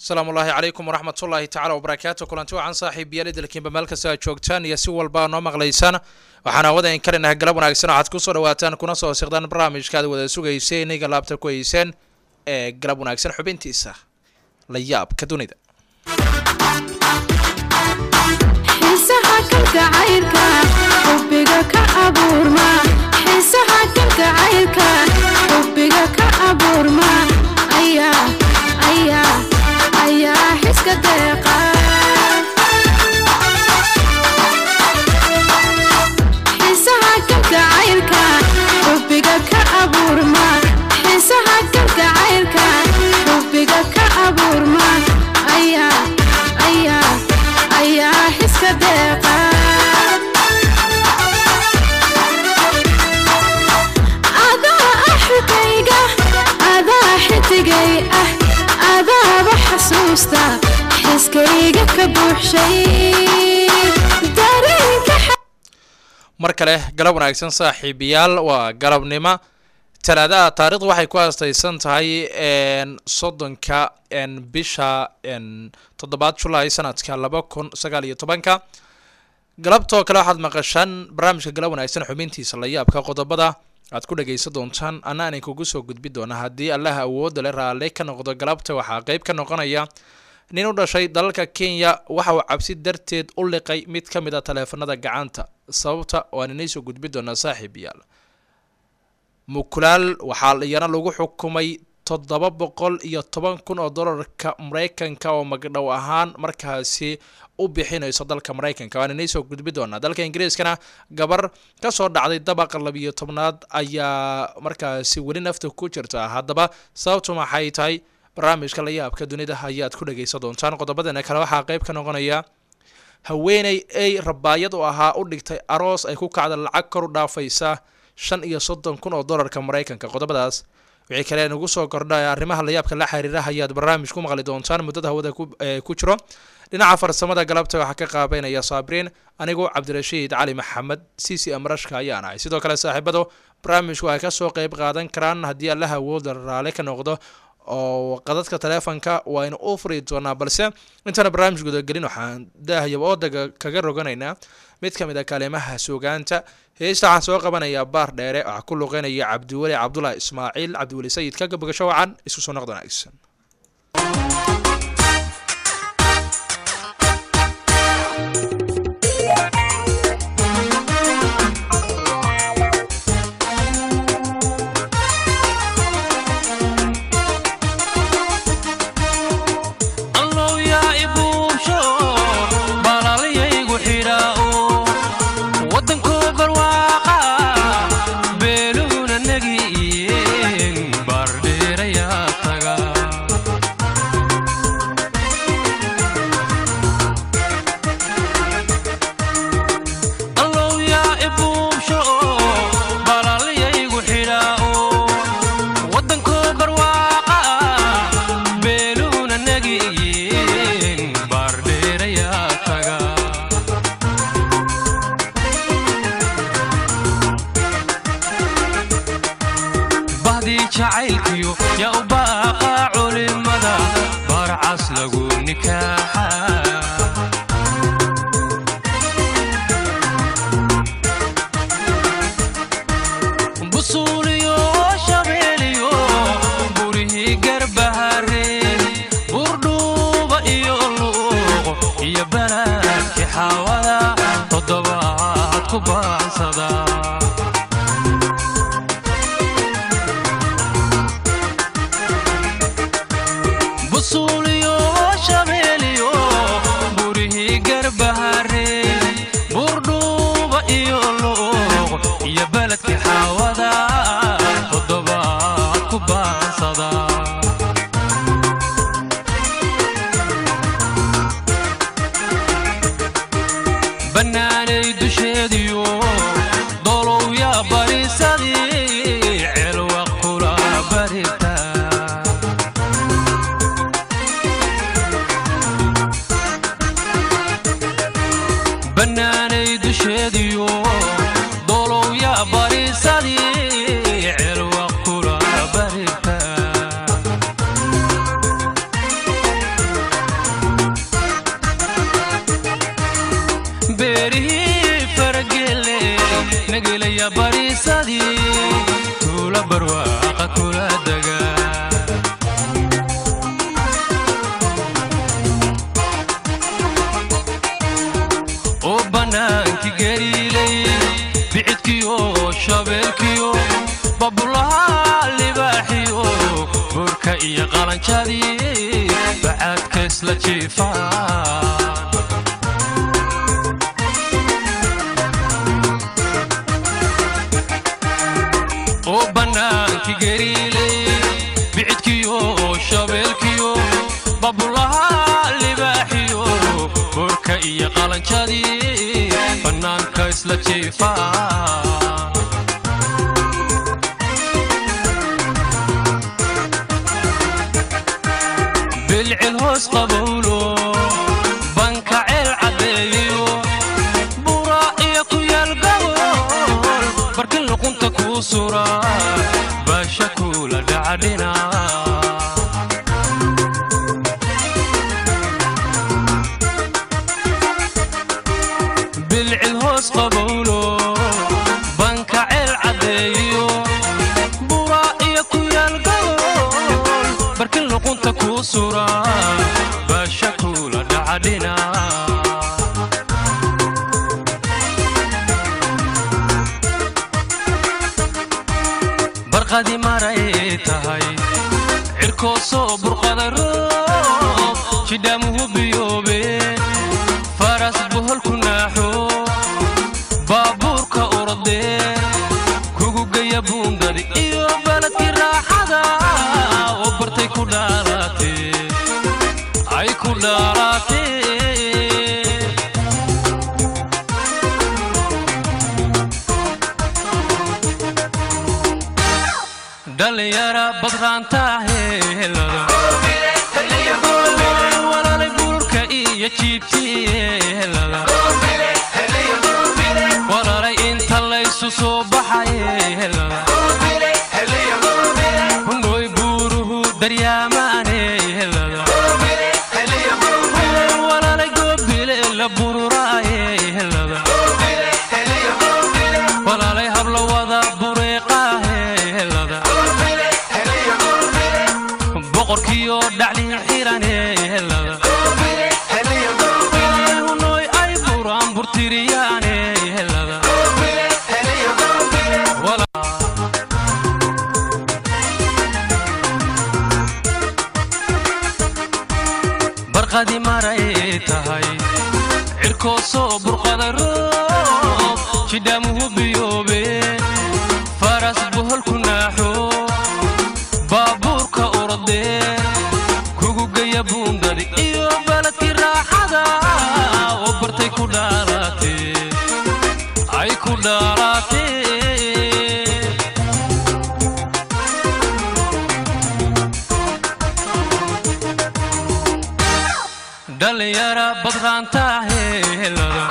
asalaamu ullaahi calaykum waraxmatullaahi tacala wabarakaatu kulanti wacan saaxiibiyaal idilkiinba meel kasta aad joogtaan iyo si walba noo maqlaysaan waxaan awadan karinaha galab wanaagsan waxaad kusoo dhawaataan kuna soo siqdaan barnaamijka aad wada sugaysay inayga laabta ku hayseen ee galab wanaagsan xubintiisa la yaabka dunida xiisaha kalgacaylka xubbiga ka abuurma xiisaha kalgacaylka xubbiga ka abuurma ayaa ayaa ayaa xiska deeqa xiisaha kalgacaylka xubbiga ka abuurma xiisaha kalgacaylka xubbiga ka abuurma ayaa ayaa ayaa xiska deeqa adaa ah xigayga adaa xidigay ah adaaba xasuusta xiskayga ka buuxshay dareenka mar kale galab wanaagsan saaxiibayaal waa galabnimo talaadaha taarikhdu waxay ku aastaysan tahay soddonka bisha toddobaad julaay sanadka laba kun sagaal iyo tobanka galabtoo kale waxaad maqashaan barnaamijka galab wanaagsan xubintiisa la yaabka qodobada aad ku dhagaysan doontaan ana aanay kugu soo gudbi doona haddii allaha awoodda le raalle ka noqdo galabta waxaa qeyb ka noqonaya nin u dhashay dalalka kenya waxa uu cabsi darteed u liqay mid ka mid a taleefanada gacanta sababta waan inay soo gudbi doonaa saaxiib yaal mukulaal waxaa iyana lagu xukumay toddoba boqol iyo toban kun oo dollarka maraykanka oo magdhow ahaan markaasi u bixinayso dalka maraykanka waan inay soo gudbi doonaa dalka ingiriiskana gabar kasoo dhacday dabaqa labiyo tobnaad ayaa markaasi weli nafta ku jirta haddaba sababtu maxay tahay barnaamijka la yaabka dunida ayaad ku dhagaysan doontaan qodobadeena kale waxaa qeyb ka noqonaya haweeney ay rabaayad u ahaa u dhigtay aroos ay ku kacda lacag kor u dhaafaysa shan iyo soddon kun oo dollarka maraykanka qodobadaas wixii kale nagu soo kordha arrimaha layaabka la xiriira ayaad barnaamij ku maqli doontaan muddada hawada ku jiro dhinaca farsamada galabta waxaa ka qaabeynaya saabriin anigu cabdirashiid cali maxamed c c amrashka ayaan ahay sidoo kale saaxiibadu barnaamijku ay kasoo qeyb qaadan karaan haddii allaha awooda raale ka noqdo oo qadadka taleefonka waynu u furi doonaa balse intaana barnaamij gudagelin waxaan daahayaba oodaga kaga roganaynaa mid ka mid a kaalimaha suugaanta heesta waxaan soo qabanayaa baar dheere waxaa ku luqeynaya cabdiweli cabdulahi ismaaciil cabdiweli sayid ka gabogasho wacan isku soo noqd wanaagsan banaanay dusheediyo dolowya bariisadii celwa kula barita nagelaya bariisadii tuula barwaaqa kula dega oo bannaankii gariilay bicidkiyo shabeelkiyo babulaha libaaxiyo burka iyo qalanjadii bacaadka isla jiifaan oo bannaankii gariilay bicidkiyo shabeelkiyo babulaha libaaxiyo burka iyo qalanjadii bannaanka isla jiifaan bilcil hoos qabowlo banka ceel caddeeyo bura iyo ku yaal gabol barkin luqunta kuu sura baasha kuula dhacadhina bilcil hoos qabowlo banka ceel caddeeyo bura iyo ku yaal gabol barkin luqunta kuu sura baasha kuula dhacadhina barqadi maray tahay cirkoo soo burqada roob jidhaamuhu biyoobe faras boholku naaxo baabuurka orodee kugu geya buundadi iyo baladkii raaxada oo bartay ku dhaalatee ay ku dhaalatee dhalinyara badraanta heelada walaalay buurka iyo jiibtiyeelada walaalay inta laysu soo baxayeelada hunooy buuruhu daryaamaaneelada walaalay goobile la bururaayeelada walaalay habla wada bureeqaaheelada boqorkiyo dhaclin xiraneelada hunooy ay buraan burtiriyaanelada barqadi maray tahay cirkoo soo burqada roob jidhaamuhu biyoobe faras boholku naaxo baabuurka orodee kugu geya buundadi iyo baladkii raaxada oo bartay ku dhaalatee ay ku dhaalatee dhalinyara badraanta heelada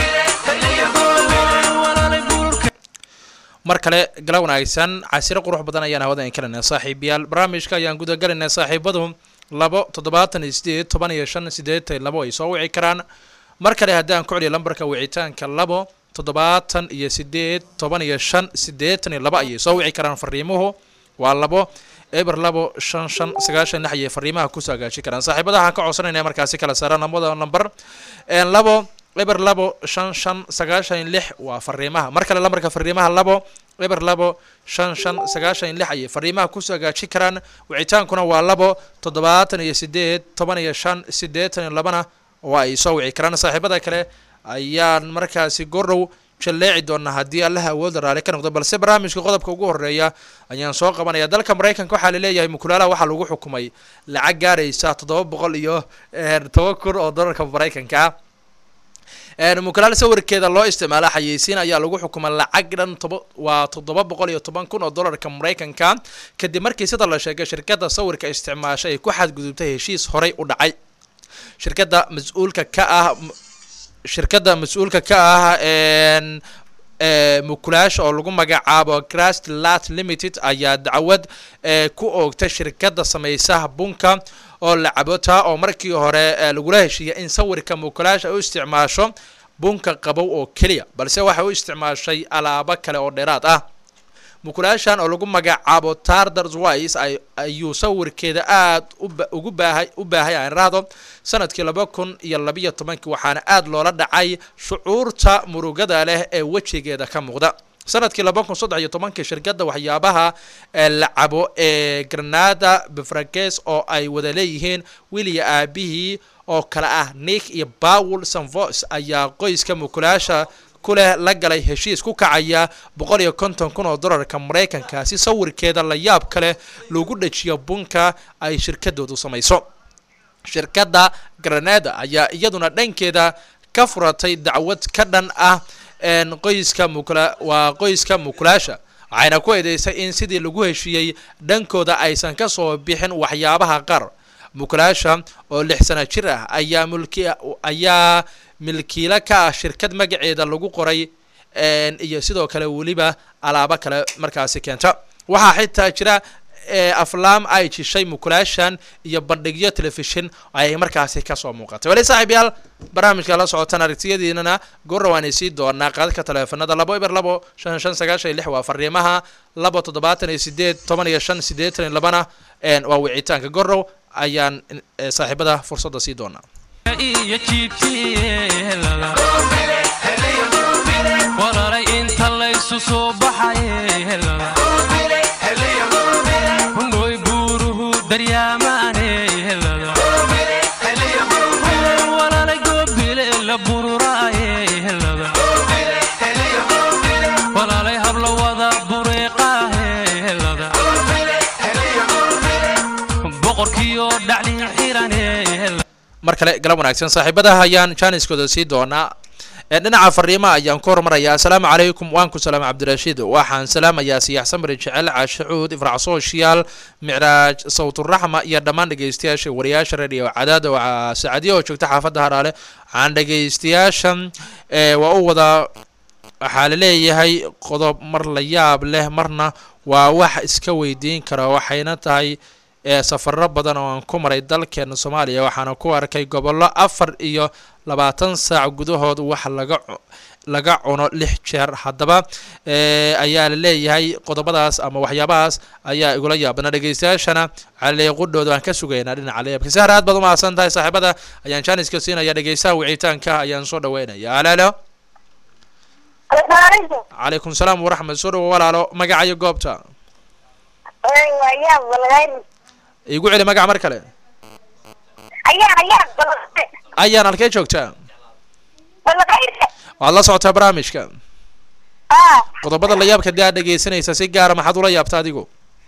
walaalay buurka mar kale gala wanaagsan casiro qurux badan ayaan hawada inkalanaa saaxiibayaal barnaamijka ayaan gudagalinaa saaxiibadu labo toddobaatan iyo sideed toban iyo shan sideetan labo ay soo wici karaan mar kale haddaan ku celiyo lambarka wicitaanka labo toddobaatan iyo sideed toban iyo shan sideetan iyo labo ayay soo wici karaan fariimuhu waa labo eber labo shan shan sagaashan lix ayay fariimaha kusoo hagaaji karaan saaxiibada waxaan ka codsanayna markaasi kala saaraan lamada lambar labo eber labo shan shan sagaashan lix waa fariimaha mar kale lambarka fariimaha labo eber labo shan shan sagaashan lix ayay fariimaha kusoo hagaaji karaan wicitaankuna waa labo toddobaatan iyo sideed toban iyo shan sideetan iyo labana waa ay soo wici karaan saaxiibada kale ayaan markaasi gordhow jalleeci doonaa haddii allaha awoodda raali ka noqdo balse barnaamijka qodobka ugu horeeya ayaan soo qabanaya dalka maraykanka waxaa laleeyahay mukulaalaha waxaa lagu xukumay lacag gaaraysa toddoba boqol iyo toban kun oo dollarka maraykanka ah mukulaal sawirkeeda loo isticmaala xayeysiin ayaa lagu xukumay lacag dhan toba waa toddoba boqol iyo toban kun oo dollarka maraykanka kadib markii sida la sheegay shirkadda sawirka isticmaasha ay ku xadgudubtay heshiis horey u dhacay shirkadda mas-uulka ka ah shirkadda mas-uulka ka ah mukulaasha oo lagu magacaabo crast lat limited ayaa dacwad ku oogtay shirkadda samaysaha bunka oo lacabota oo markii hore lagula heshiiyay in sawirka mukulaasha u isticmaasho bunka qabow oo keliya balse waxay u isticmaashay alaabo kale oo dheeraad ah mukulaashan oo lagu magacaabo tardars wise ay ayuu sawirkeeda aad uba ugu baahay u baahay aan raahdo sanadkii laba kun iyo labiyo tobankii waxaana aad loola dhacay shucuurta murugada leh ee wejigeeda ka muuqda sanadkii laba kun saddex iyo tobankii shirkadda waxyaabaha ee la cabo ee granada befrages oo ay wada leeyihiin wiliya aabihii oo kale ah nick iyo bawel sanvos ayaa qoyska mukulaasha kuleh la galay heshiis ku kacaya boqol iyo konton kun oo dollarka maraykanka si sawirkeeda la yaab kale lagu dhajiyo bunka ay shirkadoodu samayso shirkadda granada ayaa iyaduna dhankeeda ka furatay dacwad ka dhan ah een qoyska mukula waa qoyska mukulaasha waxayna ku eedeysay in sidii lagu heshiiyey dhankooda aysan ka soo bixin waxyaabaha qaar mukulaasha oo lix sana jir ah ayaa mulki ayaa milkiilo ka ah shirkad magaceeda lagu qoray een iyo sidoo kale weliba alaabo kale markaasi keenta waxaa xitaa jira ee aflaam ay jishay mukulaashan iyo bandhigyo telefishin ayay markaasi kasoo muuqatay wali saaxiib yaal barnaamijka la socotaan aragtiyadiinana goorra waan sii doonaa qaadka taleefanada labo eber labo shan shan sagaashan iyo lix waa fariimaha labo toddobaatan iyo sideed toban iyo shan siddeetan iyo labana een waa wicitaanka gorrow ayaan eh, saaxiibada fursadda sii doonaa iyo jiibtiyeelada walaalay inta laysu soo baxay helada hundhooy buuruhu daryaamaane helada walaalay goobile la bururaaye helada walaalay habla wada bureeqaahe helada boqorkiyo dhaclin xirane helada mar kale galab wanaagsan saaxiibadaha ayaan jaaniskooda sii doonaa ee dhinaca fariimaha ayaan ku hormarayaa asalaamu calaykum waan ku salaam cabdirashiid waxaan salaamayaa siyaxsan bari jecel caashacuud ifrac social micraaj sawturaxma iyo dhammaan dhegeystayaasha wariyaasha radio cadaada waa saacadiya oo joogta xaafadda haraale waxaan dhegeystayaashan ee waa u wada waxaa la leeyahay qodob mar la yaab leh marna waa wax iska weydiin kara waxayna tahay ee safaro badan oo aan ku maray dalkeena soomaaliya waxaana ku arkay gobollo afar iyo labaatan saac gudahood wax laga cu- laga cuno lix jeer haddaba ee ayaa la leeyahay qodobadaas ama waxyaabahaas ayaa igula yaabana dhegeystayaashana waxaa la leeyahay qudhooda waan ka sugaynaa dhinaca leebka sahar aad baad umahadsan tahay saaxiibada ayaan jaaniska siinaya dhegeystaha wicitaanka ayaan soo dhaweynaya alaalo calaykum salaam waraxmat soo dhawo walaalo magacayo goobta igu celi magaca mar kale ayaan halkee joogtaa waad la socotaa barnaamijka qodobada la yaabka dee aad dhegeysanaysa si gaara maxaad ula yaabta adigu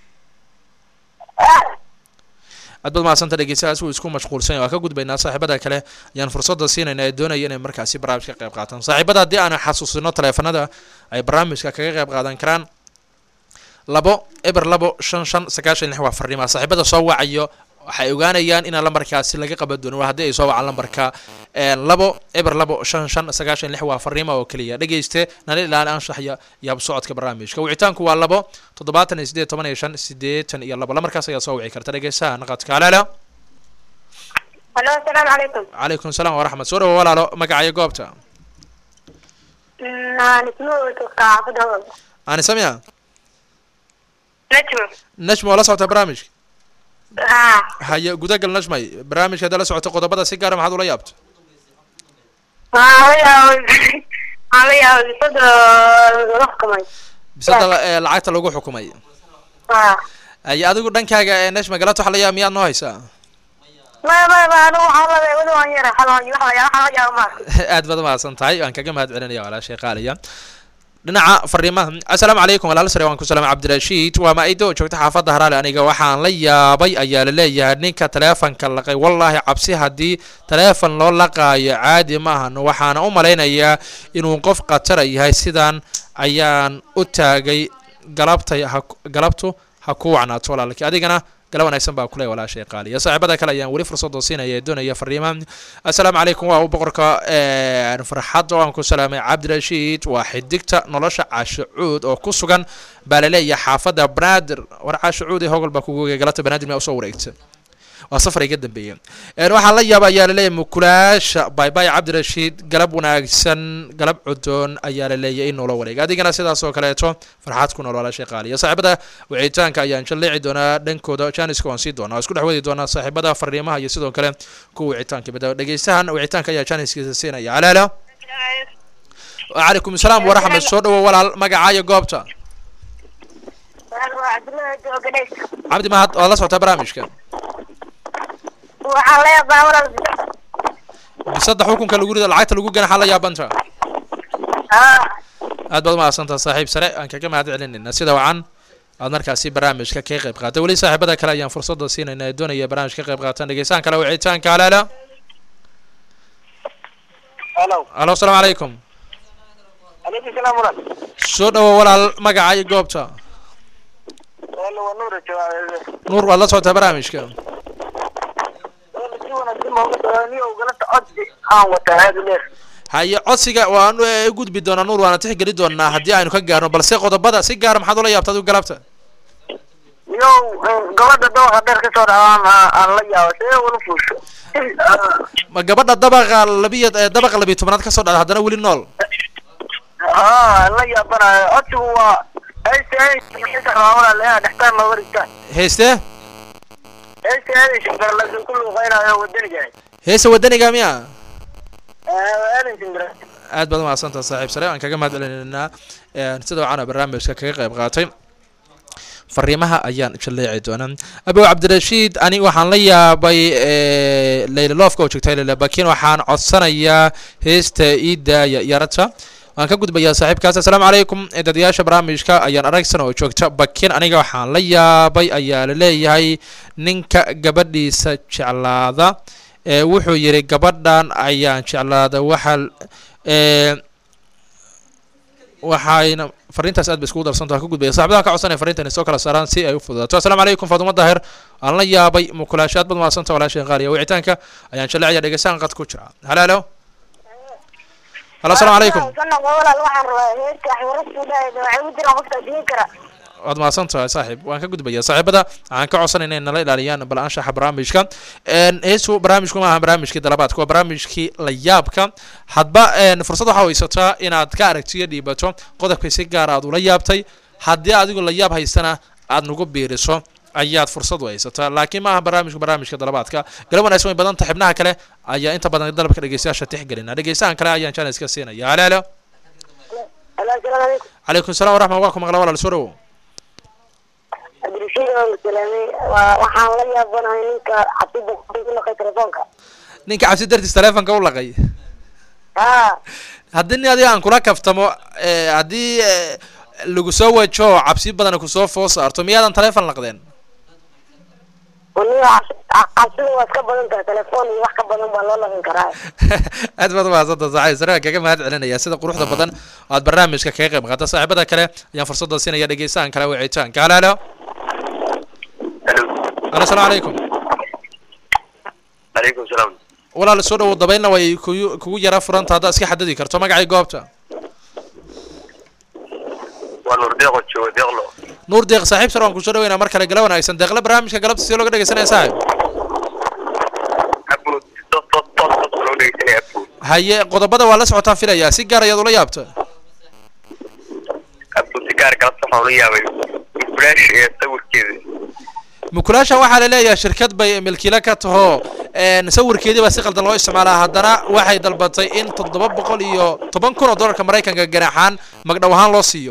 aad baad mahadsanta dhegeystahaas wuu isku mashquulsan yahay. waa ka gudbaynaa saaxiibada kale ayaan fursadda siinayna ee doonaya inay markaasi barnaamijka ka qayb qaataan saaxiibada haddii aan xasuusino taleefanada ay barnaamijka kaga qayb qaadan karaan labo eber labo shan shan sagaashan lix waa fariimaa saaxiibada soo wacayo waxay ogaanayaan inaan lambarkaasi laga qaban doonin waa haddii ay soo wacaan lambarka een, labo eber labo shan shan sagaashan lix waa fariima oo keliya dhegeyste nala ilaali anshaxya iyo habsocodka barnaamijka wicitaanku waa labo toddobaatan iyo sideed toban iyo shan sideetan iyo labo lamarkaas ayaa soo wici karta dhegeystaha naqadka alaalo Halo, assalamu alaikum. calaykum salaam waraxmat soo dhawo walaalo magacayo goobta Naan ismu kaafada. ani samia Najmu. najma waa la socota barnaamijka Ha. haye gudagal najmay barnaamijka hadda la socota qodobada si gaara maxaad ula yaabta Ha ya. Ha ya, sada wax kamay. bisada ee lacagta lagu xukumay Ha. ay adigu dhankaaga ee najma galata waxa la yaab miyaad noo haysaa Ma ma ma anu waxa la wada waan yara xalon wax ya waxa ya ma. aad baad umahadsan tahay waan kaga mahad celinaya walaashay qaaliya dhinaca fariimaha assalaamu calaykum walaal sare waan ku salaamay cabdirashiid waa ma-ido joogta xaafadda haraale aniga waxaan la yaabay ayaa la leeyahay ninka taleefanka laqay wallaahi cabsi haddii taleefon loo laqaayo caadi maahan waxaana u malaynayaa inuu qof khatara yahay sidaan ayaan u taagay galabtay ha galabtu ha ku wacnaato walaalkii adigana gala wanaagsan baa kule walaashay qaaliya saaxiibada kale ayaan weli fursadoo siinaya ee doonaya fariimaha assalaamu calaykum waa u boqorka een, farxadda waan ku salaamay cabdirashiid waa xidigta nolosha caashacuud oo ku sugan baa laleeyahay xaafadda banaadir war caashacuud ee hogol baa kugu galata banaadir miyaa usoo wareegta waa safar iga dambeeyey Een, waxaan la yaaba ayaa laleeyahay mukulaasha baybay cabdirashiid galab wanaagsan galab cudoon ayaa laleeyahay in noola wareega adigana sidaas oo kaleeto farxaad ku nool walaashay qaaliya saaxiibada wicitaanka ayaan jalleeci doonaa dhankooda janiska waan sii doonaa waa isku dhex wadi doonaa saaxiibada fariimaha iyo sidoo kale kuwa wicitaanka bada dhegeystahan wicitaanka ayaa janiskiisa siinaya halaalo وعليكم السلام ورحمة الله سود ولا مقعايا قوبتا cabdullaahi joogadhays عبدي ما هاد والله صوت برامجك waxaan leeyahay walal بصدق حكم كان يقول العيت اللي يقول حلا يا بنتا haa aad baad mahadsantaha saaxiib sare aan kaga mahad celinayna sida wacan aad markaasi barnaamijka ka qayb qaatay weli saaxiibada kale ayaan fursada siinayna ee doonaya barnaamijka ka qayb qaataan dhegeystaan kale wicitaanka halaala halo alo asalaamu calaykum alaykum salaam walal soo dhawo walaal magaca iyo goobta wala waa nuura jawaabe nuur waad la socotaa barnaamijka wala si wanaagsan baan uga daaniyo galanta codsi aan wataa aad u dheer haye codsiga waanu u gudbi doonaa nuur waana tixgeli doonaa haddii aynu ka gaarno balse qodobada si gaara maxaad ula yaabta adigu galabta yow gabadha dabaqa dheer ka soo dhawaan aan la yaabo see wala fuusho ma gabadha dabaqa labiya eh, dabaqa labiyo tobanaad ka soo dhacda haddana weli nool haa la yaabanayo codsigu waa hayse hayse walaal dhextaan looga dhigtaan heeste hayse hayse garlasin ku luuqeynayo wadaniga heese wadaniga miya aadan simbira aad baad umahadsantaha saaxiib sare aan kaga mahad celinaynaa Een, sida wacaana barnaamijka kaga qayb qaatay fariimaha ayaan jaleeci doonaa abow cabdirashiid ani waxaan la yaabay eh, leyla loofka oo joogtay leyla bakin waxaan codsanayaa heesta iidaaya yarata waan ka gudbayaa saaxiibkaas assalaamu calaykum dadayaasha barnaamijka ayaan aragsan oo joogta bakin aniga waxaan la yaabay ayaa laleeyahay ninka gabadhiisa jeclaada ee wuxuu yidhi gabadhan ayaan jeclaada waxaa ee waxayna fariintaas aad bay iskugu darsantaha ka gudbaya saaxiibadaha ka codsanaya fariintan soo kala saaraan si ay u fududaato assalaamu calaykum faatuma daahir aan la yaabay mukulaasho aad baad mahadsanta walaashay qaaliya wicitaanka ayaan jaleecaya dhegeystaan qad ku jira halaalo halo assalaamu calaykum walaal waxaan rabaa heerka axwarasuudhaayda waxay u jiraan qofka diin kara waad mahadsan tahay saaxiib waan ka gudbaya saaxiibada waxaan ka codsanayna inay nala ilaaliyaan bal anshaxa barnaamijka Een, heesu barnaamijku maaha barnaamijkii dalabaadka waa barnaamijkii la yaabka hadba een, fursad waxaa haysataa inaad ka aragtiyo dhiibato qodobka si gaar aad ula yaabtay haddii adigu la yaab haysana aad nagu biiriso ayaad fursad u haysataa laakiin maaha barnaamijku barnaamijka dalabaadka galab wanaagsan way badan tahay xibnaha kale ayaa inta badan dalabka dhegeystayaasha tixgelina dhegeystahan kale ayaan janiska siinaya halo halo halo asalaamu calaykum calaykum salaam waraxmat waa ku maqla walaal soo dhawow cabdirashiid waan salaamay waa waxaan la yaabanahay ninka cabsida ku naqay telefoonka ninka cabsi dartiis taleefonka u laqay haa haddii nin adiga aan kula kaftamo eh, haddii eh, lagu soo wajo oo cabsi badan kusoo foo saarto miyaadan taleefon laqdeen waniga cabsida waa iska badan tahay telefoon iyo wax ka badan baa loo laqin karaa aad baad umahadsanta saaxiib sare waan kaga mahad celinaya sida quruxda badan oo aad barnaamijka kaga qayb qaata saaxiibada kale ayaan fursada siinaya dhegeystahan kale wicitaanka halo halo halo asalaamu calaykum calaykum salaam walaal soo dhawow dabaylna way kugu kugu yara furanta haddaad iska xadadi karto magacii goobta waa nuur deeqo jooga deeqlo nuur deeq saaxiib sare waan kusoo dhaweynaa mar kale gala wanaagsan deeqle barnaamijka galabta si looga dhegeysanaya saaxiib abud toos toos toos toos loo dhegeysanaya abud haye qodobada waa la socotaan filayaa si gaar ayaad ula yaabta abud si gaar galabta waxaan ula yaabay flash ee sawirkeeda mukulaashan waxaa la leeyahay shirkad bay milkiile ka taho een, sawirkeedii baa si qaldan loo isticmaalaa haddana waxay dalbatay in toddoba boqol iyo toban kun oo dollarka maraykanka ganaxaan magdhow ahaan loo siiyo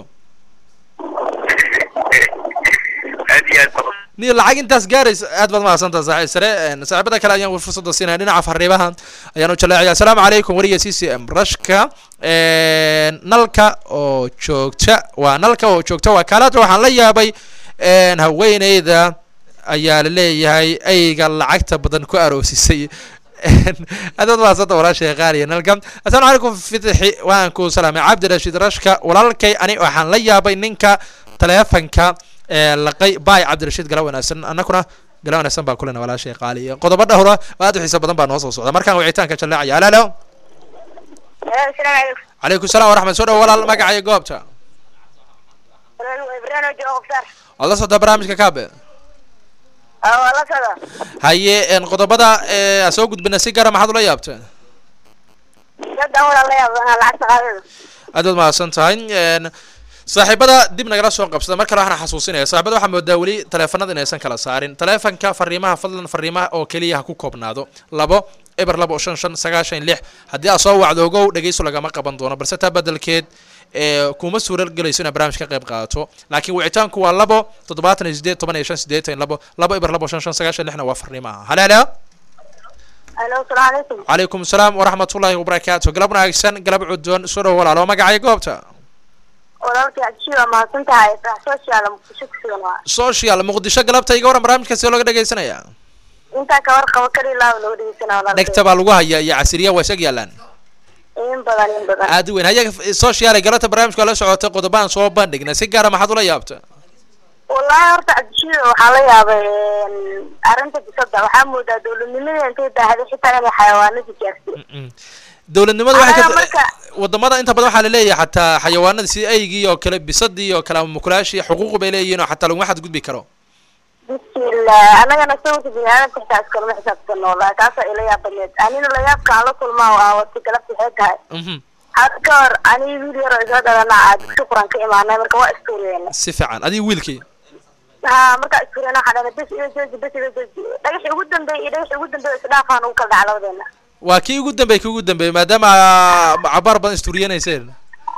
aad iyo aad baan ni lacag intaas gaaraysa aad baad mahadsantaa saaxiib sare een, saaxiibada kale ayaan fursada siinaya dhinaca fariimaha ayaan u jaleecaya assalaamu calaykum wariya c c m rashka een, nalka oo joogta waa nalka oo joogta waa kaalaada waxaan la yaabay een, haweeneyda ayaa la leeyahay ayga lacagta badan ku aroosisay aad baad mahadsantaa walaashay qaaliya nalka assalaamu calaykum fitixi waan ku salaamay cabdirashiid rashka walaalkay ani waxaan la yaabay ninka taleefanka ee laqay baay cabdirashiid gala wanaagsan annakuna gala wanaagsan baa kulena walaashay qaaliya qodobo dhowra oo aad u xiiso badan baa noo soo socda markaan wicitaanka jaleecaya halo halo asalaamu calaykum calaykum salaam waraxmat soo dhawo walaal magaca iyo goobta walaal waa ibrahim oo jooga qofsaar waad la socdaa barnaamijka kaabe aa waa la socda haye een, qodobada ee, aan soo gudbina si gaara maxaad ula yaabteen dadaan walaa la yaaba inaa lacagta qaadada aad baad mahadsan tahay een, saaxiibada dib nagala soo qabsada mar kale waxaan xasuusinaya saaxiibada waxaa moodaa weli taleefanada inaysan kala saarin taleefanka fariimaha fadlan fariimaha oo keliya ha ku koobnaado labo eber labo shan shan sagaashan lix haddii aad soo wacdo ogow dhegeyso lagama qaban doono balse taa bedelkeed ee kuma suura gelayso inaad barnaamij ka qayb qaadato laakiin wicitaanku waa labo toddobaatan iyo sideed toban iyo shan sideetan iyo labo labo eber labo shan shan sagaashan lixna waa fariimaha hale hale alo asalaamu calaykum calaykum asalaam waraxmatullaahi wabarakaatu galab wanaagsan galab cudoon soo dhow walaalo magacay goobta walaalkii cabdishii waa mahadsan tahay sax social muqdisho ku sugan waa social muqdisho galabta iga waran barnaamijka see looga dhegeysanaya intaa ka warqabo kali laaba loo dhegeysana walaalkay dhegta baa lagu hayaa iyo casiriya waa isag yaalaan in badan in badan aad u weyn hayaga social galabta barnaamijka la socotay qodobaan soo bandhigna si gaara maxaad ula yaabta wallaahi horta cabdishii waxaa la yaabay arrinta bisada waxaa moodaa dowladnimada intay daahday xitaa inay xayawaanada gaarsiin Mm. dowladnimada waxay Anaga ka marka- wadamada inta badan waxaa laleeyahay xataa xayawaanada sida aygii oo kale bisadii oo kale ama mukulaashii xuquuq bay leeyihiin oo xataa laguma xadgudbi karo bismillah anagana sawirka biniaadamka xitaa iskalama xisaabtano wallahi taasaa ila yaab badneed anina layaabka aan la kulmaa oo aan wata galabta waxay tahay Mhm. hadda ka hor ani wiil yaroo isoo dhalana aa dugsi quran ka imaanay marka waa istuuriyeyna si fiican adiga wiilkii ha markaa istuuriyeyna waxaa dhahday bes iga jooji bes iga jooji dhagaxii ugu dambeeyay iyo dhagaxii ugu dambeeyay isdhaafaan ugu kala dhaca labadeena waa kii ugu dambeey kii ugu dambeeyey maadaama cabaar badan isturiyenayseen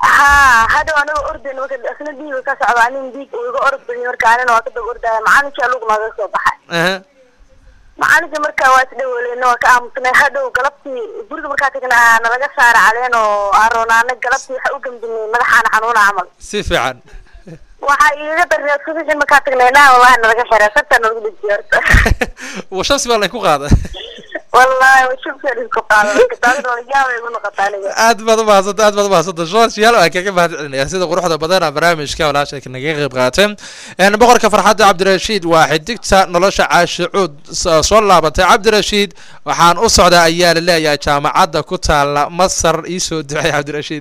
ha hadhow aniga ordayn marka isna dhiiga ka socdo anin dhiig uu iga orod badiyay marka anina waa ka daba ordaya macalinkii lug nooga soo baxay aha macalinkii marka waa isdhawoleyna waa ka aamusnay hadhow galabtii guriga markaa tagna nalaga saara caleen oo aan roonaana galabtii waxa u gamdinay madaxaana xanuuna camal si fiican waxaa iiga darneed subixii markaa tagnay naa wallahi nalaga xiray sartaa nalagu dhejiyay horta wa shamsi baa laynku qaada wallahi waa shubkeed isku qaada marka taasna wala yaabay igu noqota aniga aad baad umahadsanta aad baad umahadsanta social waan kaga mahad celinaya sida quruxda badana barnaamijka walaasha naga qayb qaateen een boqorka farxadda cabdirashiid waa xidigta nolosha caashicuud s- soo laabatay cabdirashiid waxaan u socdaa ayaa la leeyahay jaamacadda ku taala masar iisoo ducay cabdirashiid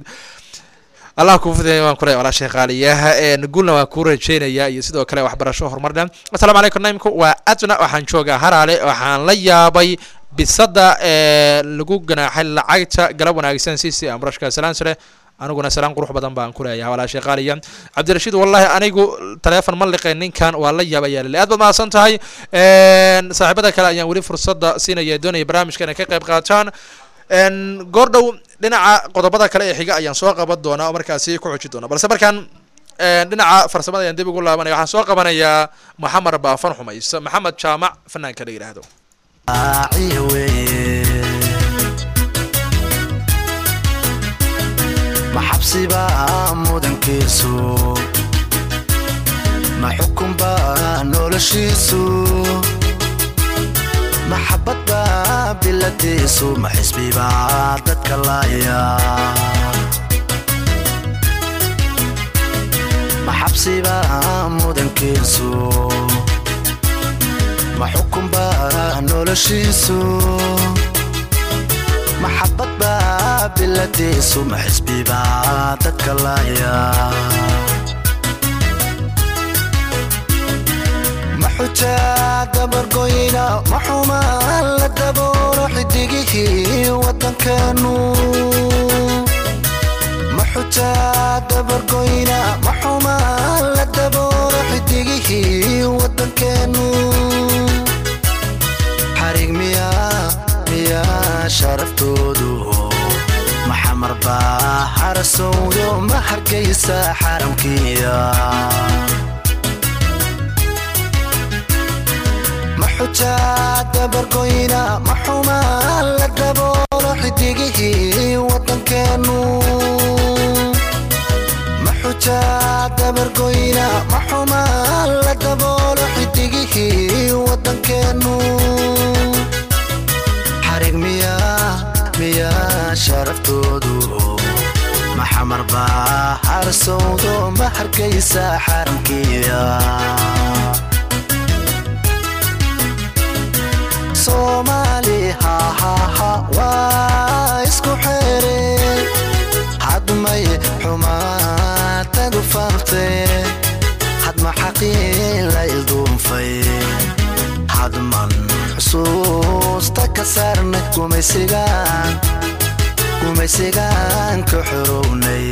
allah kuu fidaya waan kule walaashay qaaliyaha een gulna waan kuu rajeynayaa iyo sidoo kale waxbarasho horumar dhan asalaamu calaykum naimku waa adna waxaan joogaa haraale waxaan la yaabay bisada ee lagu ganaaxay lacagta galab wanaagsan si si amrashka salaan sare aniguna salaan qurux badan baan ku leeyahay walaashay qaaliya cabdirashiid wallahi anigu taleefon ma liqay ninkan waa la yaaba ayaa lale aad baad mahadsan tahay een saaxiibada kale ayaan weli fursadda siinaya doonaya barnaamijka inay ka qayb qaataan een goordhow dhinaca qodobada kale ee xiga ayaan soo qaban doonaa oo markaasi ku xoji doona balse markaan een dhinaca farsamada ayaan dib ugu laabanaya waxaan soo qabanayaa maxamed baafan xumaysa maxamed jaamac fanaanka la yidhaahdo raaciya weeye ma xabsiba mudankiisu ma xukunba noloshiisu maxabadba biladiisu ma xisbiba dadka laaya ma xabsiba mudankiisu ma xukunba noloshiisu maxabadba biladiisu ma xisbiba dadka laaya ma xujaa dabargoyna ma xumaan la daboolo xidigihii waddankeenu ma xujaa dabargoyna ma xumaan la daboolo xidigihii waddankeenu xarig miyaa miyaa sharaftoodu maxamar baa harasowdo ma hargaysa xaramkiya ma xujaa dabargoyna ma xumaan la daboolo xidigihii waddankeenu ma xujaa dabargoyna ma xumaan la daboolo xidigihii waddankeenu xarig miyaa miyaa sharaftoodu maxamar baa harsowdo ma hargaysa xaramkiya soomaali hahaha waa isku xeere hadmay xumaatadu faafte hadma xaqiin la ilduunfay xusuusta ka saarnay gumaysigaan gumaysigaan ka xorownay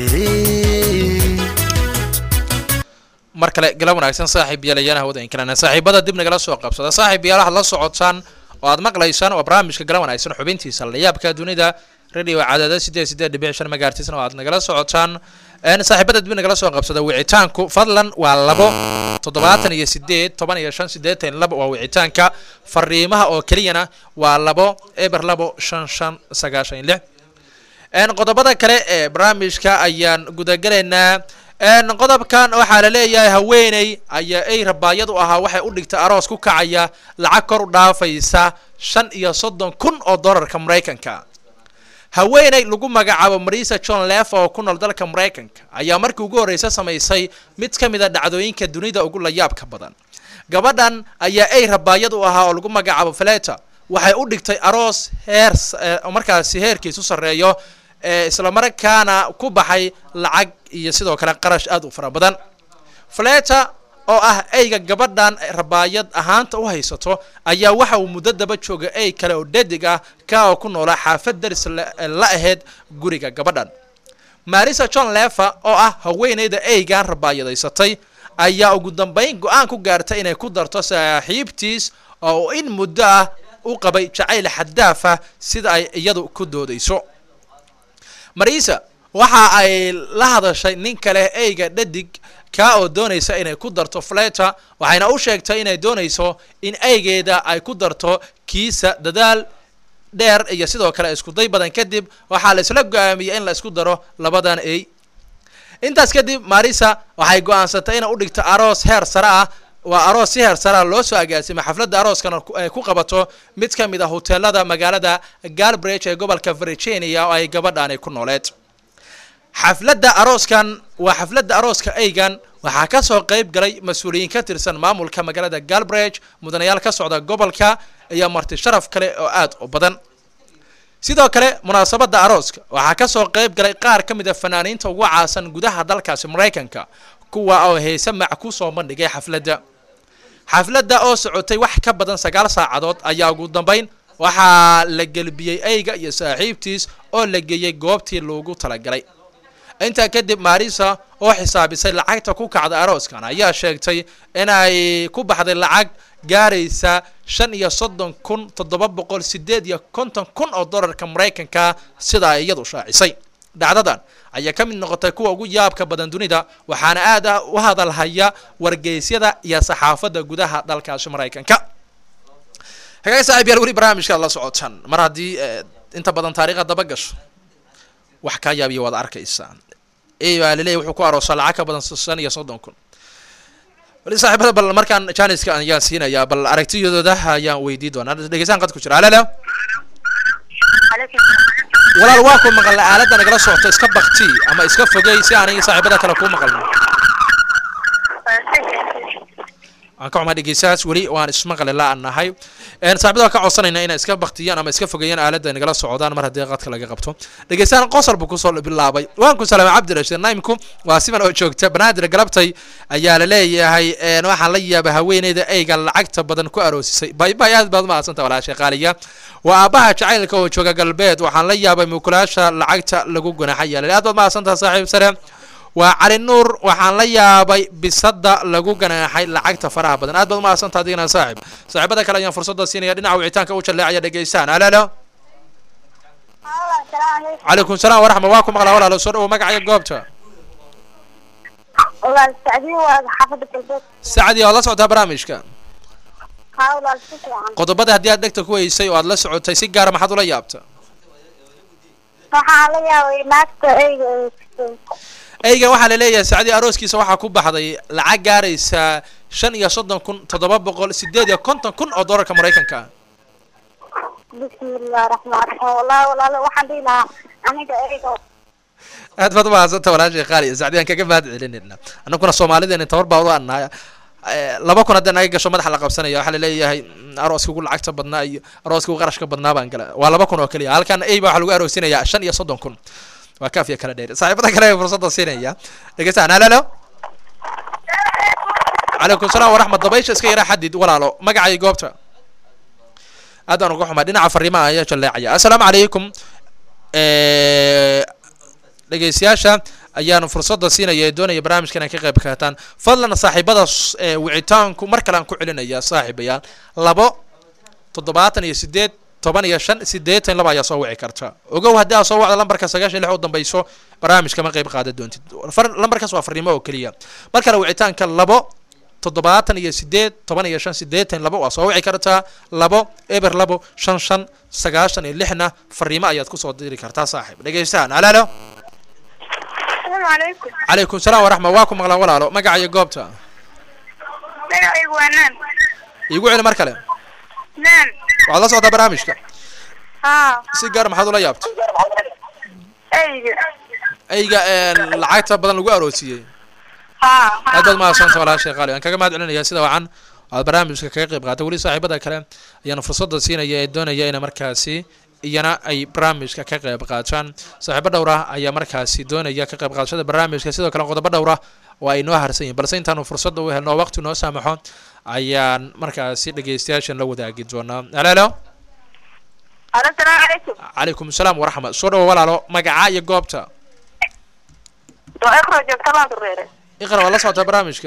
mar kale galab wanaagsan saaxiib yaalayaana hawada inkalena saaxiibada dib nagala soo qabsada saaxiib yaal waxaad la socotaan oo aad maqlaysaan waa barnaamijka galab wanaagsan xubintiisa layaabka dunida radio cadaada sideed sideed dhibic shan magaartiisna oo aad nagala socotaan een saaxiibada dib nagala soo qabsada wicitaanku fadlan waa labo toddobaatan iyo sideed toban iyo shan sideetan iyo labo waa wicitaanka fariimaha oo keliyana waa labo eber labo shan shan sagaashan iyo lix een qodobada kale ee barnaamijka ayaan gudagalaynaa een qodobkan waxaa la leeyahay haweeney ayaa ay rabaayad u ahaa waxay u dhigtay aroos ku kacaya lacag kor u dhaafaysa shan iyo soddon kun oo dollarka maraykanka haweeney lagu magacaabo marisa john lef oo ku nool dalka maraykanka ayaa markii ugu horreysa samaysay mid ka mid a dhacdooyinka dunida ugu layaabka badan gabadhan ayaa ay rabaayad u ahaa oo lagu magacaabo fleta waxay u dhigtay aroos heer markaasi heerkiisu sarreeyo ee islamarkaana ku baxay lacag iyo sidoo kale qarash aad u fara badan fleta oo ah eyga gabadhan rabaayad ahaanta u haysato ayaa waxa uu muddo daba jooga ey kale oo dhadig ah ka oo ku noolaa xaafad daris la ahayd guriga gabadhan marisa john lefa oo ah haweeneyda eygan rabaayadaysatay ayaa ugu dambeyn go-aan ku gaartay inay ku darto saaxiibtiis oo in muddo ah u qabay jacayl xadaaf ah sida ay iyadu ku doodayso marisa waxa ay la hadashay nin kale eyga dhadig kaa oo doonaysa inay ku darto fleta waxayna u sheegtay inay doonayso in eygeeda ay ku darto kiisa dadaal dheer iyo sidoo kale iskuday badan kadib waxaa la isla go-aamiyey in la isku daro labadan ey intaas kadib marisa waxay go-aansatay inay u dhigto aroos heer sare ah waa aroos si heer sare ah loo soo agaasimay xafladda arooskana ay ku qabato mid ka mid a hoteelada magaalada galbridge ee gobolka virginia oo ay gabadhaani ku nooleed xafladda arooskan waa xafladda arooska eygan waxaa ka soo qayb galay mas-uuliyiin ka tirsan maamulka magaalada galbridge mudanayaal ka socda gobolka iyo marti sharaf kale oo aad u badan sidoo kale munaasabadda arooska waxaa ka soo qayb galay qaar ka mid a fanaaniinta ugu caasan gudaha dalkaasi maraykanka kuwa oo heese mac ku soo bandhigay xafladda xafladda oo socotay wax ka badan sagaal saacadood ayaa ugu dambeyn waxaa la gelbiyey eyga iyo saaxiibtiis oo la geeyey goobtii loogu talagalay intaa kadib marisa oo xisaabisay lacagta ku kacda arooskan ayaa sheegtay inay ku baxday lacag gaaraysa shan iyo soddon kun toddoba boqol sideed iyo konton kun oo dollarka maraykanka sida ay iyadu shaacisay dhacdadan ayaa ka mid noqotay kuwa ugu yaabka badan dunida waxaana aad ah u hadalhaya wargeysyada iyo saxaafadda gudaha dalkaasi maraykanka hagaag saaxiib yaal weli barnaamijkaad la socotaan mar haddii inta badan taariikha daba gasho wax kaa yaabiya waad arkaysaan ey baa laleeyahy wuxuu ku aroosaa lacag ka badan shan iyo soddon kun wali saaxiibada bal markaan janiska ayaan siinayaa bal aragtiyadooda ayaan weydii doonaa dhegeysaan qad ku jira alala walaal waa ku maqalna aaladda nagala socota iska bakti ama iska fogey si aan saaxiibada kale kuu maqalno aan ka xumaa dhegeystahaas weli waan ismaqli la nahay saaxibada ka codsanayna inay iska baktiyaan ama iska fogeeyaan aaladda nagala socdaan mar haddii qadka laga qabto dhegeystahan qosol buu kusoo bilaabay waan ku salaamay cabdirashiid naimku waa siman oo joogta banaadir galabtay ayaa la leeyahay waxaan la yaabay haweeneyda eyga lacagta badan ku aroosisay baybay aad baad mahadsanta walaashay qaaliya waa aabbaha jacaylka oo jooga galbeed waxaan la yaabay mukulaasha lacagta lagu gunaxay yaala aad baad mahadsantaha saaxiib sare waa cali nuur waxaan la yaabay bisada lagu ganaaxay lacagta faraha badan aad baad umahadsantaa adigana saaxib saaxiibada kale ayaan fursada siinaya dhinaca wicitaanka u jalleecaya dhegeystaan alalo calaykum salaam waraxma waa ku maqlaa walaalo soo dhawo magacaya goobta walaal sacdiin waa xaafadda galbeed sacdi waad la socotaa barnaamijka haa walaal si fiican qodobada haddii aad dhegta ku weysay oo aad la socotay si gaara maxaad ula yaabta waxaa la yaabay naagta eyga eygan waxaa la leeyahay sacdi arooskiisa waxaa ku baxday lacag gaaraysa shan iyo soddon kun toddoba boqol sideed iyo konton kun oo dollarka maraykanka bismillahi raxmaan raxiim wallahi walaal waxaan dhihi lahaa aniga eyga aad baad umahadsanta walaashay qaaliya sacdi aan kaga mahad celinayna annaguna soomaalideena tabar baa u annahay laba kun haddii naga gasho madaxa la qabsanaya waxaa laleeyahay arooska ugu lacagta badnaa iyo arooska ugu qarashka badnaa baan gala waa laba kun oo keliya halkan ey baa waxaa lagu aroosinayaa shan iyo soddon kun waa kaafiya kala dheer saaxiibada kale ee fursadda siinaya dhegeystaan halalo calaykum salaam waraxmat dabaysha iska yaraa xadid walaalo magacay goobta aad baan uga xumaa dhinaca fariimaha ayaa jaleecaya assalaamu calaykum dhegeystayaasha ayaanu fursadda siinaya ee doonaya barnaamijka inay ka qayb qaataan fadlan saaxiibada s- ee wicitaanku mar kale aan ku celinaya saaxiibayaal labo toddobaatan iyo sideed toban iyo shan sideetan laba ayaa soo wici karta ogow haddii aad soo wacda lambarka sagaashan iyo lix u dambayso barnaamijka ma qayb qaadan doontid Far- lambarkaas waa fariimo oo keliya mar kale wicitaanka labo toddobaatan iyo sideed toban iyo shan sideetan labo waa soo wici kartaa labo eber labo shan shan sagaashan iyo lixna fariimo ayaad kusoo diri kartaa saaxiib dhegeystahan halaalo asalaamu calaykum calaykum salaam waraxma waa ku maqlaan walaalo magaca iyo goobta magacaygu waa naan iigu celi mar kale naan waxaad la socdaa barnaamijka haa si gaar maxaad ula yaabtay eyga eyga ee lacagta badan lagu aroosiyey haa aad baad mahadsanta walaashay qaali aan kaga mahad celinaya sida wacan aad barnaamijka kaga qayb qaatay weli saaxiibada kale ayaana fursadda siinaya ee doonaya ina markaasi iyana ay barnaamijka ka qayb qaataan saaxiibo dhowr ah ayaa markaasi doonaya ka qayb qaadashada barnaamijka sidoo kale qodobo dhowr ah oo ay noo harsan yihin balse intaanu fursadda u helno oo waqti noo saamaxo ayaan markaasi dhegeystayaashan la wadaagi doonaa halaalo asalaamu calaykum calaykum salaam waraxma soo dhawo walaalo magaca iyo goobta waa ekro joogta baan dureere iqra waa la socotaa barnaamijka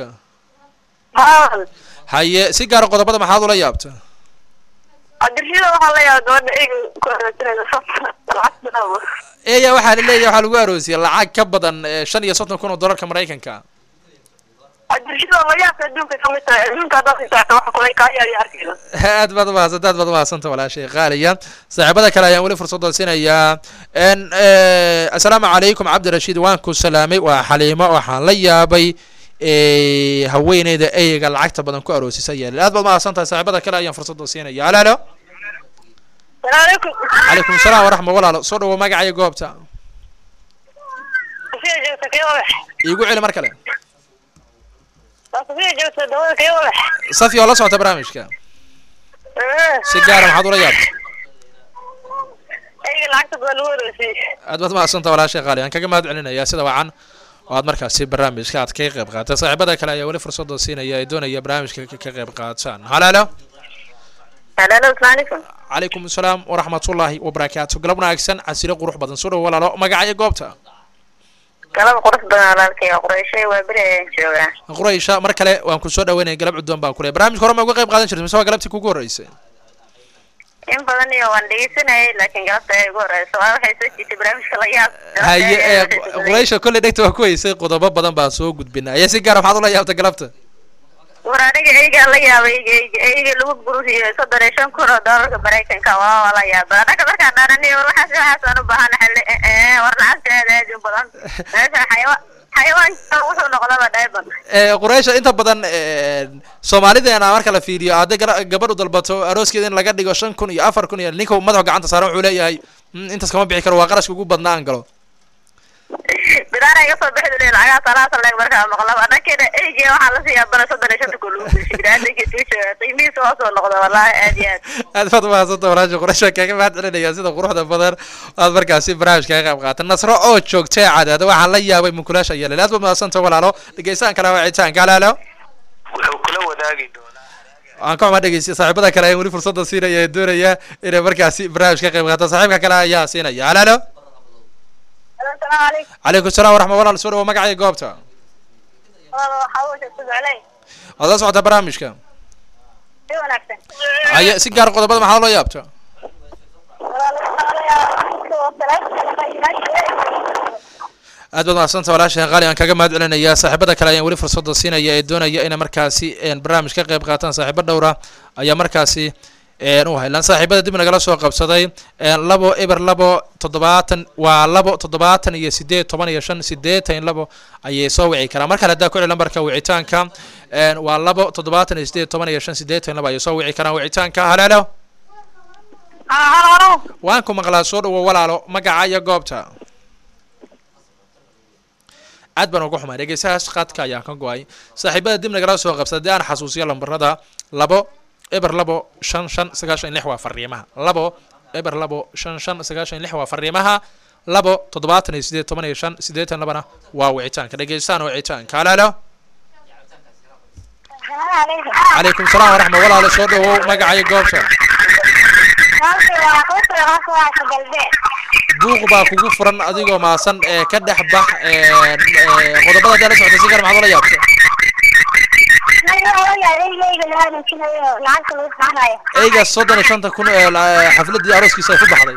haa haye si gaara qodobada maxaad ula yaabta cabdirshida waxaa la yaaba gabadha eyga ku aroosinaysa lacagta eya waxaa la leeyahay waxaa lagu aroosiyay lacag ka badan eh, shan iyo soddon kun oo dollarka maraykanka cabdirshida la yaabka adduunka kamid tahay adduunka haddaad xisaabta waxa kulay kaa yaariya arkayda aad baad umahadsanta aad baad umahadsanta walaashay qaaliya saaxiibada kale ayaan weli fursadda siinayaa n assalaamu calaykum cabdirashiid waan ku salaamay waa xaliimo waxaan la yaabay eh, haweeneyda eyga lacagta badan ku aroosisa yeelay aad baad umahadsantahay saaxiibada kale ayaan fursadda siinaya halo halo salaamu calaykum calaykum salaam waraxma walaalo soo dhawo magaca iyo goobta safiya joogta kii wadax iigu celi mar kale waa safiya joogta dawada kii wadax safi oo la socota barnaamijka si gaara maxaad ula yaabta eyga lacagta badan lagu aroosiyey aad baad umahadsanta walaashay qaali aan kaga mahad celinaya sida wacan oo aad markaasi barnaamijka aad kaga qayb qaatay saaxiibada kale ayaa weli fursadda siinaya ay doonaya barnaamijka ka ka qayb qaataan halo halo halaalo asalaamu calaykum calaykum asalaam waraxmatullaahi wabarakaatu galab wanaagsan casiro qurux badan soo dhawo walaalo magaca iyo goobta galab qurux badan walaalkay qurayshay waa beri ayaan joogaa quraysha mar kale waan ku soo dhaweynaya galab cuddoon baan ku leeyahay barnaamijka hore ma uga qayb qaadan jirtay mise waa galabtii kugu horreysay in badan iyo waan dhegeysanayay laakiin galabta ay ugu horeyso waa waxay soo jiitay barnaamijka la yaab haye ee quraysha kolley dhegta waa ku heysay qodobo badan baan soo gudbinay ayaa si gaara maxaad ula yaabta galabta war aniga eygaa la yaabay eyga eyga lagu gursiyo soddon iyo shan kun oo doolarka maraykanka waa waa la yaaba anaga markaan dhaanani waxaas waxaasaan u baahan war lacagta aad aad u badan meesha xayawa xayawaanka wuxuu noqdaba dhayban ee quraysha inta badan ee, soomaalideena marka la fiiriyo hadday gara- gabadh u dalbato arooskeeda in laga dhigo shan kun iyo afar kun iyo ninka madaxa gacanta saaran wuxuu leeyahay "Mm, intaas kama bixi karo waa qarashka ugu badnaa aan galo bidaana iga soo bixi dule lacagaha salaasa leeg markaa maqlaba anakena eyga waxaa lasii yaabana soddon iyo shanta kun lagu gursi binaadinka tuusha qiimihiisa hoosoo noqda wallahi aad iyo aad aad baad umahadsanta walaasha quraysha kaga mahad celinaya sida quruxda badan aad markaasi barnaamijka kaga qayb qaata nasro oo joogtay cadaada waxaan la yaabay munkulaasha yeelay aad baad umahadsanta walaalo dhegeystahan kale wacitaanka halaalo wuxuu kula wadaagi doonaa aan ka xumaa dhegeystiya saaxiibada kale ayaan weli fursadda siinaya ee doonaya inay markaasi barnaamij ka qayb qaata saaxiibka kale ayaa siinaya halaalo asalaamu calaykum calaykum salaam waraxma walaal soo dhawo magaca iyo goobta waxaa uu sheegta jeclay waad la socotaa barnaamijka si wanaagsan haye si gaar qodobada maxaa loo yaabta aad baad mahadsanta walaasha qaali aan kaga mahad celinaya saaxiibada kale ayaan weli fursadda siinaya ee doonaya inay markaasi een, barnaamij ka qayb qaataan saaxiibo dhowra ayaa markaasi een, u haylan saaxiibada dib nagala soo qabsaday een, labo eber labo toddobaatan waa labo toddobaatan iyo sideed toban iyo shan sideetan labo ayay soo wici karaan mar kale haddaa ku celi lambarka wicitaanka een, waa labo toddobaatan iyo sideed toban iyo shan sideetan labo ayay soo wici karaan wicitaanka halaalo halo halo waan ku maqlaa soo dhawo walaalo magaca iyo goobta aad baan uga xumaa dhegeystahaas qaadka ayaan ka go-ay saaxiibada dib nagala soo qabsa haddii aan xasuusiyo lambarada labo eber labo shan shan sagaashan lix waa fariimaha labo eber labo shan shan sagaashan lix waa fariimaha labo toddobaatan iyo sideed toban iyo shan siddeetan labana waa wicitaanka dhegeystahan wicitaanka halaalo calaykum salaam waraxma walaalo soo dhawow magaca iyo goobta buuq baa kugu furan adigoo maasan ee ka dhex bax ee, ee, qodobada hadii la socota si gaar maxaad ula yaabta eyga soddon iyo shanta kun ee la- xafladii arooskiisa ay ku baxday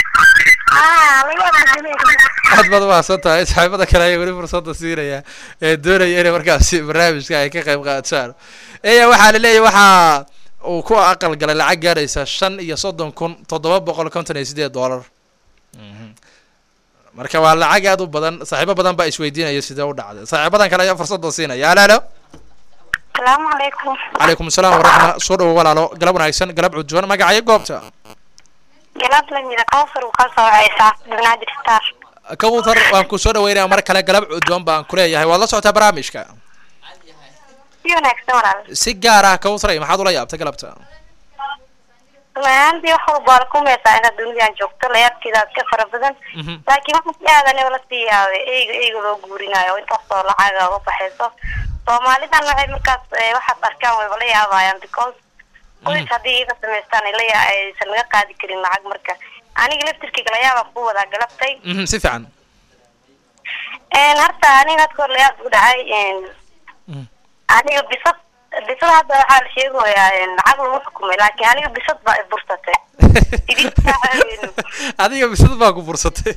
aad baad umahadsan tahay saaxiibada kale ayaa weli fursada siinaya ee doonaya inay markaasi barnaamijka ay ka qayb qaataan eya waxaa laleeyahay waxaa uu ku aqal galay lacag gaaraysa shan iyo soddon kun toddoba boqol konton iyo sideed dollar Mhm. marka waa lacag aad u badan saaxiibo badan baa isweydiinaya sidee u dhacday saaxiibadan kale ayaa fursada siinaya alo alo salaamu calaykum calaykum asalaam waraxma soo dhawo walaalo galab wanaagsan galab cudwan magacayo goobta galab la mida kawsar uu ka soo wacaysaa banaadir star kawtar waan ku soo dhaweynaya mar kale galab cudwan baan kuleeyahay waad la socotaa barnaamijka si wanaagsan walaal si gaar ah kawtaray maxaad ula yaabtay galabta rumaantii wax walba waa kumeysaa inaad dunidan joogto layaabkeedaad ka fara badan Mhm. laakiin waxa si aadan la sii yaabay eyga eyga loo guurinayo intaasoo lacaga u baxayso soomaalidan waxay markaas eh, waxaad arkaan wayba la yaabayaan because qoys haddii iga samaystaan ay la yaa- aysan laga qaadi karin lacag marka aniga laftirkeyga layaabaa ku wadaa galabtay Mhm, si fiican een horta aniga hadka hor layaab ugu dhacay een Mhm. aniga bisad bisad hadda waxaa la sheegayaa een lacag lagu xukumay laakiin aniga bisad baa i bursatay Sidii saacadeenu. adiga bisad baa ku fursatay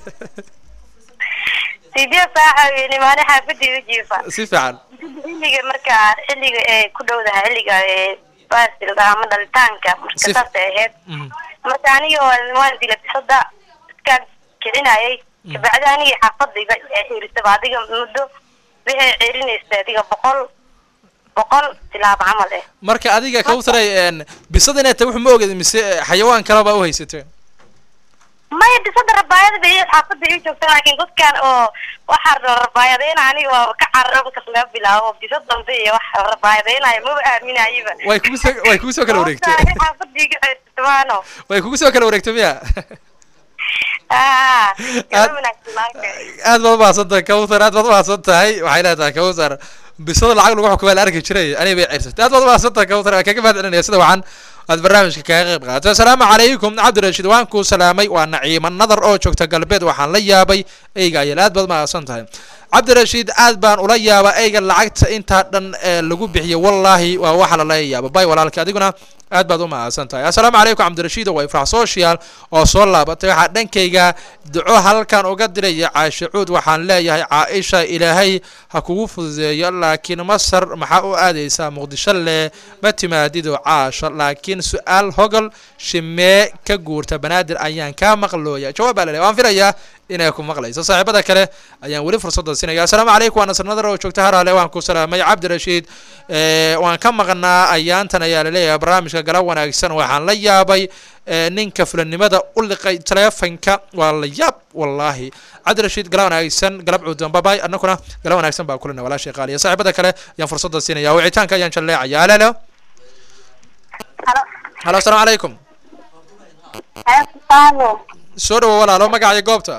sidee saaca weynay maalin xaafadii u jiifa si fiican xilliga marka xilliga ee ku dhowdaha xilliga ee baasilka ama dhalitaanka marka Si- saasay ahayd Mhm. marka aniga waan waan dila bisada iskaan kicinayay kabacdi aniga xaafada iga xirisaba adiga muddo waxay celinaysa adiga boqol boqol tilaabo camal eh marka adiga kawtaray een bisad inay tahay wuxuu ma oged mise xayawaan kale baa u haysatay maya bisada rabaayada bay xaafada ii joogta laakiin dadkan oo waxaa rabaayadeyna aniga waa ka cararo markas laga bilaabo bisa dambe iyo wax rabaayadeynayo maba aaminayaba way kugu soo way kugu soo kala wareegtay xaafada iga ceersamaano way kugu soo kala wareegtay miya ah Aad- gaba wanaagsan laakiin aad baad umahadsan tahay kawtar aad baad umahadsan tahay waxay leedahay kawtar bisada lacag lagu xukumay la arki jiray aniga bay cirsatay aad baad umahadsan tahay kawtar waan kaga mahad celinaya sida wacan aad barnaamijka kaga qayb qaadatay asalaamu calaykum cabdirashiid waan ku salaamay waa naciima nadar oo joogta galbeed waxaan la yaabay eyga ayal aad baad umahadsan tahay cabdirashiid aad baan ula yaaba eyga lacagta intaa dhan ee lagu bixiyo wallaahi waa waxa lala yaaba bay walaalka adiguna aad baad u mahadsan tahay assalaamu calaykum cabdirashiid waa ifrax social oo soo laabatay waxaa dhankayga duco halkan uga diraya caashe cuud waxaan leeyahay caaisha ilaahay ha kugu fududeeyo laakiin masar maxaa u aadaysaa muqdisho leh ma timaadido caasha laakiin su-aal hogol shimee ka guurta banaadir ayaan kaa maqlooya jawaab baa laleeyahay waan filayaa inay ku maqlayso saaxiibada kale ayaan weli fursadda siinaya assalaamu calaykum waa nasr nadar oo joogta haraale waan ku salaamay cabdirashiid Eh, waan ka maqnaa ayaantan ayaa laleeyahay barnaamijka galab wanaagsan waxaan la yaabay eh, ninka fulanimada u liqay taleefanka waa la yaab wallaahi cabdirashiid galab wanaagsan galab cuudan babay annaguna galab wanaagsan baa kulina walaashay qaaliya saaxiibada kale ayaan fursadda siinaya wicitaanka ayaan jalleecaya alalo halo halo assalaamu calaykum halo soo dhawo walaalo magacaya goobta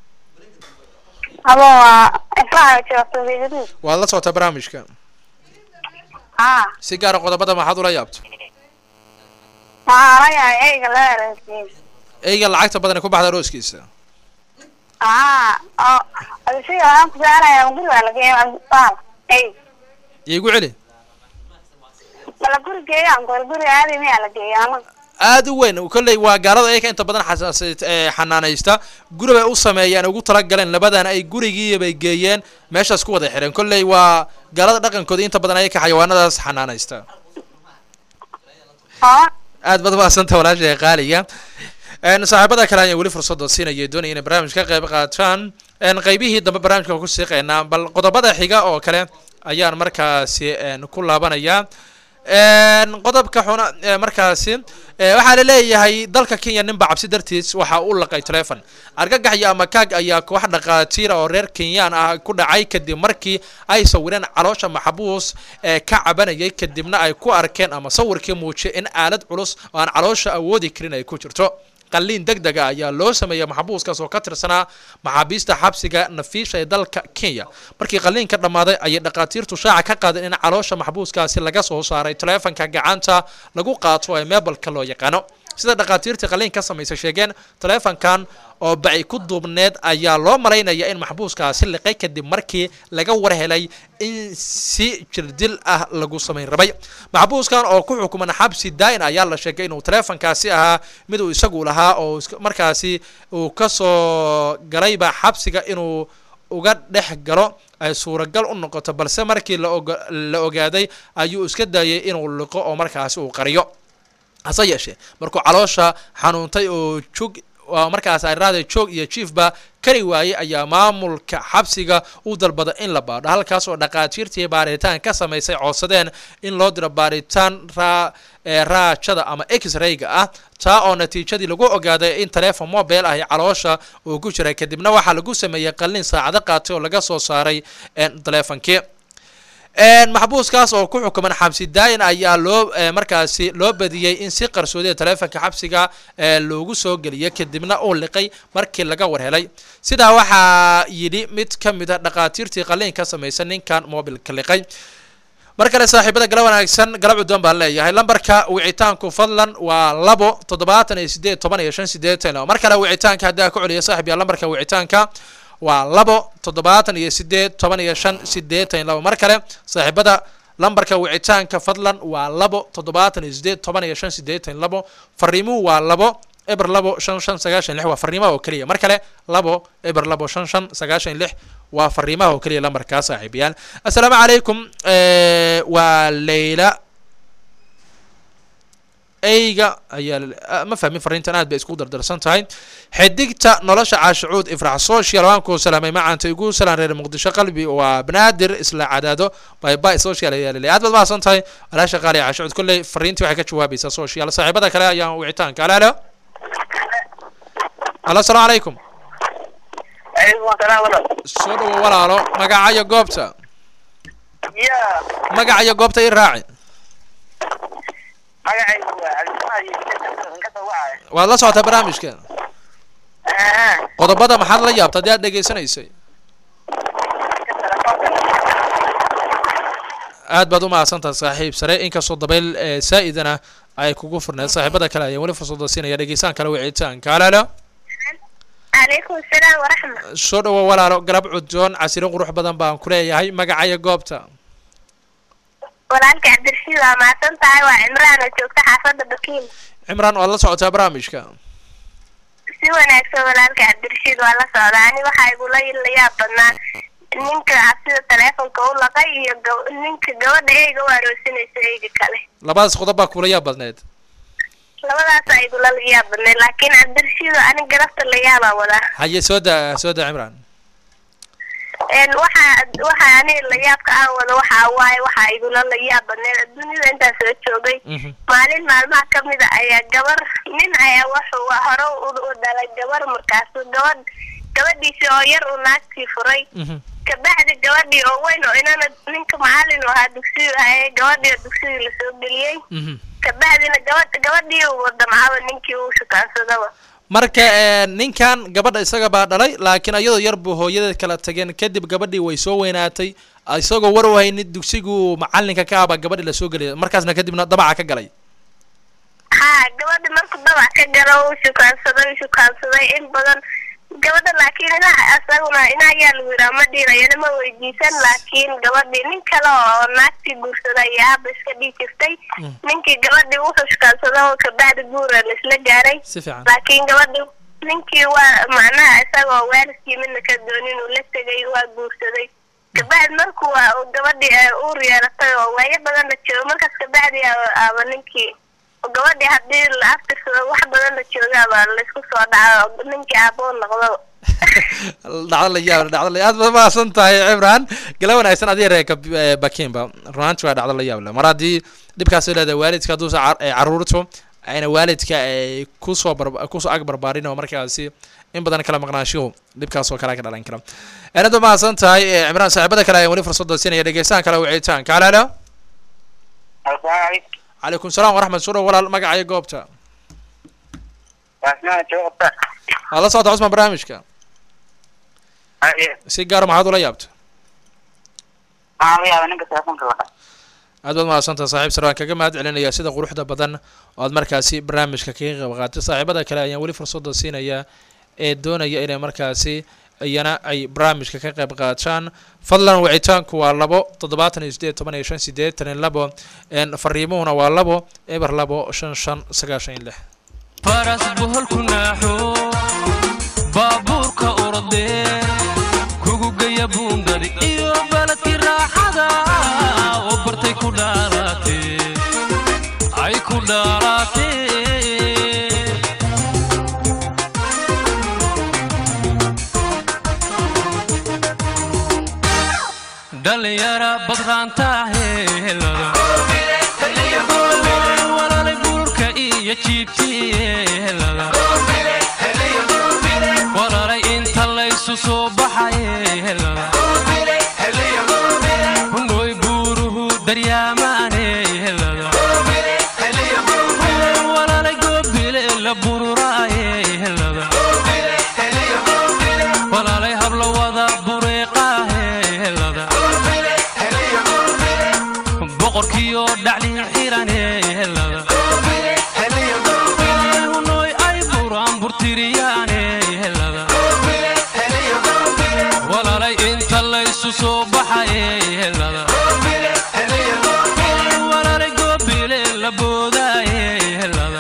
halo waa ifraxa joogta weydadii waad la socotaa barnaamijka ah si gaara qodobada maxaad ula yaabto waxaa la yahay eyga la eransiin eyga lacagta badan ee ku baxda arooskiisa ah oo adisiga waxaan ku saaraya guriga lageeyo baal ey iigu celi bala guri geeyaan gool guri aadi miyaa la geeyo anaga aad u weyn kolley waa gaalada ayaka inta badan xasaasay ee xanaanaysta guri bay u sameeyeen ugu talagaleen labadana ay gurigii bay geeyeen meeshaas ku wada xireen kolley waa gaalada dhaqankooda inta badan ayaka xayawaanadaas xanaanaysta oo aad baad umahadsanta walaasha qaaliga een saaxiibada kale ayaan weli fursadda siinaya doonaya inay barnaamij ka qayb qaataan een qaybihii dambe barnaamijka ku siiqeynaa bal qodobada xiga oo kale ayaan markaasi een ku laabanaya een qodobka xuna ee markaasi ee waxaa la leeyahay dalka kenya ninba cabsi dartiis waxa uu laqay telefon argagax iyo amakaag ayaa koox dhaqaatiira oo reer kenyaan ah ku dhacay kadib markii ay sawireen caloosha maxbuus ee ka cabanayay kadibna ay ku arkeen ama sawirkii muujiyay in aalad culus oo aan caloosha awoodi karin ay ku jirto qalliin deg dega ayaa loo sameeyey maxbuuskaas oo ka tirsanaa maxaabiista xabsiga nafiisha ee dalka kenya markii qalliinka dhammaaday ayay dhaqaatiirtu shaaca ka qaadeen in caloosha maxbuuskaasi laga soo saaray taleefanka gacanta lagu qaato ee meebalka loo yaqaano sida dhakhaatiirtii qaliin ka samaysa sheegeen taleefankan oo baci ku duubneed ayaa loo malaynaya in maxbuuskaasi liqay kadib markii laga war helay in si jirdil ah lagu samayn rabay maxbuuskan oo ku xukuman xabsi daa'in ayaa la sheegay inuu taleefankaasi ahaa mid uu isagu lahaa oo iska- markaasi uu kasoo galayba xabsiga inuu uga dhex galo ay suuragal u noqoto balse markii la oga- la ogaaday ayuu iska daayay inuu liqo oo markaasi uu qariyo hase yeeshee markuu caloosha xanuuntay oo joog waa markaas araada joog iyo jiefba kari waayey ayaa maamulka xabsiga u dalbada in la baadho halkaas oo dhakhaatiirtii baaritaan ka samaysay codsadeen in loo diro baaritaan raa ee raajada ama x-rayga ah taa oo natiijadii lagu ogaaday in taleefon mobile ah caloosha uu ku jiray kadibna waxaa lagu sameeyey qalin saacado qaatay oo laga soo saaray een, taleefonkii een, maxbuuskaas oo ku xukuman xabsi daayin ayaa loo eh, markaasi loo badiyey in si qarsoodiya taleefonka xabsiga eh, loogu soo geliyay kadibna uu liqay markii laga war helay sidaa waxaa yidhi mid ka mid a dhakhaatiirtii qaliin ka samaysa ninkan mobilka liqay mar kale saaxiibada gala wanaagsan galab cuddoon baan leeyahay lambarka wicitaanku fadlan waa labo toddobaatan iyo sideed toban iyo shan sideetan mar kale wicitaanka haddaa ku celiya saaxib yaa lambarka wicitaanka waa labo toddobaatan iyo sideed toban iyo shan sideetan iyo labo mar kale saaxiibada lambarka wicitaanka fadlan waa labo toddobaatan iyo sideed toban iyo shan sideetan iyo labo fariimuhu waa labo eber labo shan shan sagaashan lix waa fariimaha oo keliya mar kale labo eber labo shan shan sagaashan lix waa fariimaha oo keliya lambarkaa saaxiibayaal assalaamu calaykum eh, waa leyla eyga ayaa la- ah, ma fahmin fariintan aad bay isku dardarsan tahay xidigta nolosha caashicuud ifrax social waan kuu salaamay macaanta igu salaan reer muqdisho qalbi waa banaadir isla cadaado by by social ayaa laleeyahay aad baad mahadsan tahay walaasha qaali caashicuud kolley fariintii waxay ka jawaabaysaa social saaxiibada kale ayaan wicitaanka alo alo alo asalaamu calaykum Alaikum assalam walaal. soo dhawo walaalo magacayo goobta Ya, magacayo goobta i raaci magacaygu waa Cabdimaad iyo Sheekh ka soo wacay. waad la socotaa barnaamijka Ah, qodobada maxaad la yaabta haddii aad dhegaysanaysay aad baad u mahadsantaha saaxiib sare inkastoo dabayl ee saa-idana ay kugu furneed saaxiibada kale ayaa weli fursada siinaya dhegeysaan kale wicitaanka alaalo Alaikum assalam wa rahma. soo dhawo walaalo galab cuddoon casiro qurux badan baan ku leeyahay magacaya goobta Walaalka Cabdirashiid waa mahadsan tahay waa Cimraan oo joogta xaafadda Bakiin. cimraan waad la socotaa barnaamijka Si wanaagsan walaalka Cabdirashiid waa la socdaa. Ani waxaa igula la yaab badnaa ninka sida taleefonka u laqay iyo gab- ninka gabadha eyga u aroosinaysa eyga kale. labadaas qodob baa kula yaab badneed Labadaas aa igula la yaab badnay laakiin Cabdirashiid ani garabta la yaabaa wadaa. haye soo da soo da cimraan een waxa waxa ani la yaabka aan wado waxa waaye waxa igula la yaab badneed adduunyada intaas soo joogay Mhm. maalin maalmaha ka mid a ayaa gabar nin ayaa wuxuu wa- hore u u dhalay gabar markaasu gabadh gabadhiisi oo yar uu naagtii furay Mhm. kabacdi gabadhii oo weyn oo inana ninka macalin oo ahaa dugsiyu ahaye gabadhii oo dugsigii lasoo geliyey Mhm. kabacdina gabadh gabadhii uu damcaba ninkii uu shukaansadaba marka eh, ninkan gabadha isaga baa dhalay laakiin iyadoo yar buu hooyadeed kala tageen kadib gabadhii way soo weynaatay isagoo war u haynin dugsigu macalinka ka aba gabadhi lasoo geliyay markaasna kadibna dabaca ka galay haa gabadha markuu dabac ka galo uu shukaansaday uu shukaansaday in badan gabadha laakiin inaha asaguna ina ayaa lagu yidhaha ma dhiirayana ma weydiisan laakiin gabadhii nin kale oo naagtii guursaday ayaa haba iska dhihi jirtay Mm. ninkii gabadhii wuxuu shukaansaday oo kabacdi guura laisla gaaray si fiican laakiin gabadhii ninkii waa macnaha isagoo waalidkii midna ka doonin uu la tegay waa guursaday kabacdi markuu waa uu gabadhii ay uur yeelatay oo waayo badan la joogo markaas kabacdi aa- aaba ninkii oo gabadhii haddii la aftirsado wax badan la joogaaba laysku soo dhaco oo ninkii aaboo noqdo dhacdo la yaab dhacdo la aad baad mahadsan tahay cimraan gala wanaagsan adiga reerka eh, bakiinba runaanti waa dhacdo la yaab leh mar haddii dhibkaas ay leedahay waalidka hadduusa car- eh, caruurtu ayna waalidka ay kusoo bar kusoo ag barbaarin oo markaasi in badan kala maqnaashihu dhibkaas oo kale ka dhalan kara aad baad mahadsan tahay eh, cimraan saaxiibada kale ayaan weli fursada siinaya dhegeystahan kale wicitaanka halaalo Asalaamaaleykum. calaykum salaam waraxmat soo dhow walaal magacaya goobta Waa ismaha joogta. waad la socota cusman barnaamijka Haye. si gaara maxaad ula yaabta Waxaan la yaabaa ninka telefoonka laqa. aad baad mahadsantaha saaxiib sare waan kaga mahad celinayaa sida quruxda badan oo aad markaasi barnaamijka kaga qayb qaatay saaxiibada kale ayaan weli fursadda siinayaa ee doonaya inay markaasi iyana ay barnaamijka ka qayb qaataan fadlan wicitaanku waa labo toddobaatan iyo sideed toban iyo shan sideetan iyo labo een fariimuhuna waa labo eber labo shan shan sagaashan iyo lix faras boholku naaxo baabuurka ordee kugu geya buundadi iyo baladkii raaxada oo bartay ku dhaalatee ay ku dhaalatee dhalinyara badraantaaheelada walaalay buurka iyo jiibtiyeelada walaalay inta laysu soo baxayeelada hunooy buuruhu daryaamaaneelada walaalay goobile la bururaayeelada walaalay hablowada bureeqaaheelada boqorkiyo dhaclin xiraneelada hunooy ay buraan burtiriyaanelada walaalay inta laysu soo baxayeelada walaalay goobile la boodaayeelada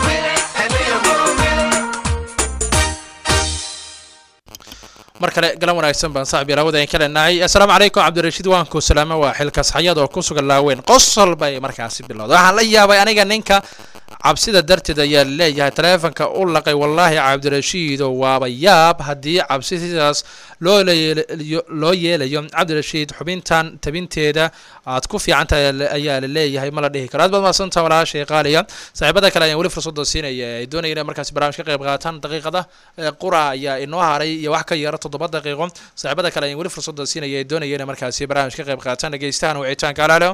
mar kale galan wanaagsan baan saaxib yaraawada aan ka leenahay assalaamu calaykum cabdirashiid waanku salaamo waa xilkas xayad oo ku sugan laaweyn qosol bay markaasi bilowday waxaan la yaabay aniga ninka cabsida darteed ayaa leeyahay taleefanka u laqay wallaahi cabdirashiido waaba yaab haddii cabsi sidaas loo leelayo loo yeelayo cabdirashiid xubintan tabinteeda aad ku fiican tahay ayaa la leeyahay ma la dhihi karo aad baad mahadsantaha walaashay qaaliya saaxiibada kale ayaan weli fursadda siinaya ay doonayeen inay markaasi barnaamij ka qayb qaataan daqiiqada ee qura ayaa inoo haray iyo wax ka yara toddoba daqiiqo saaxiibada kale ayaan weli fursadda siinaya ay doonayeen inay markaasi barnaamij ka qayb qaataan dhegeystahan wicitaanka alaalo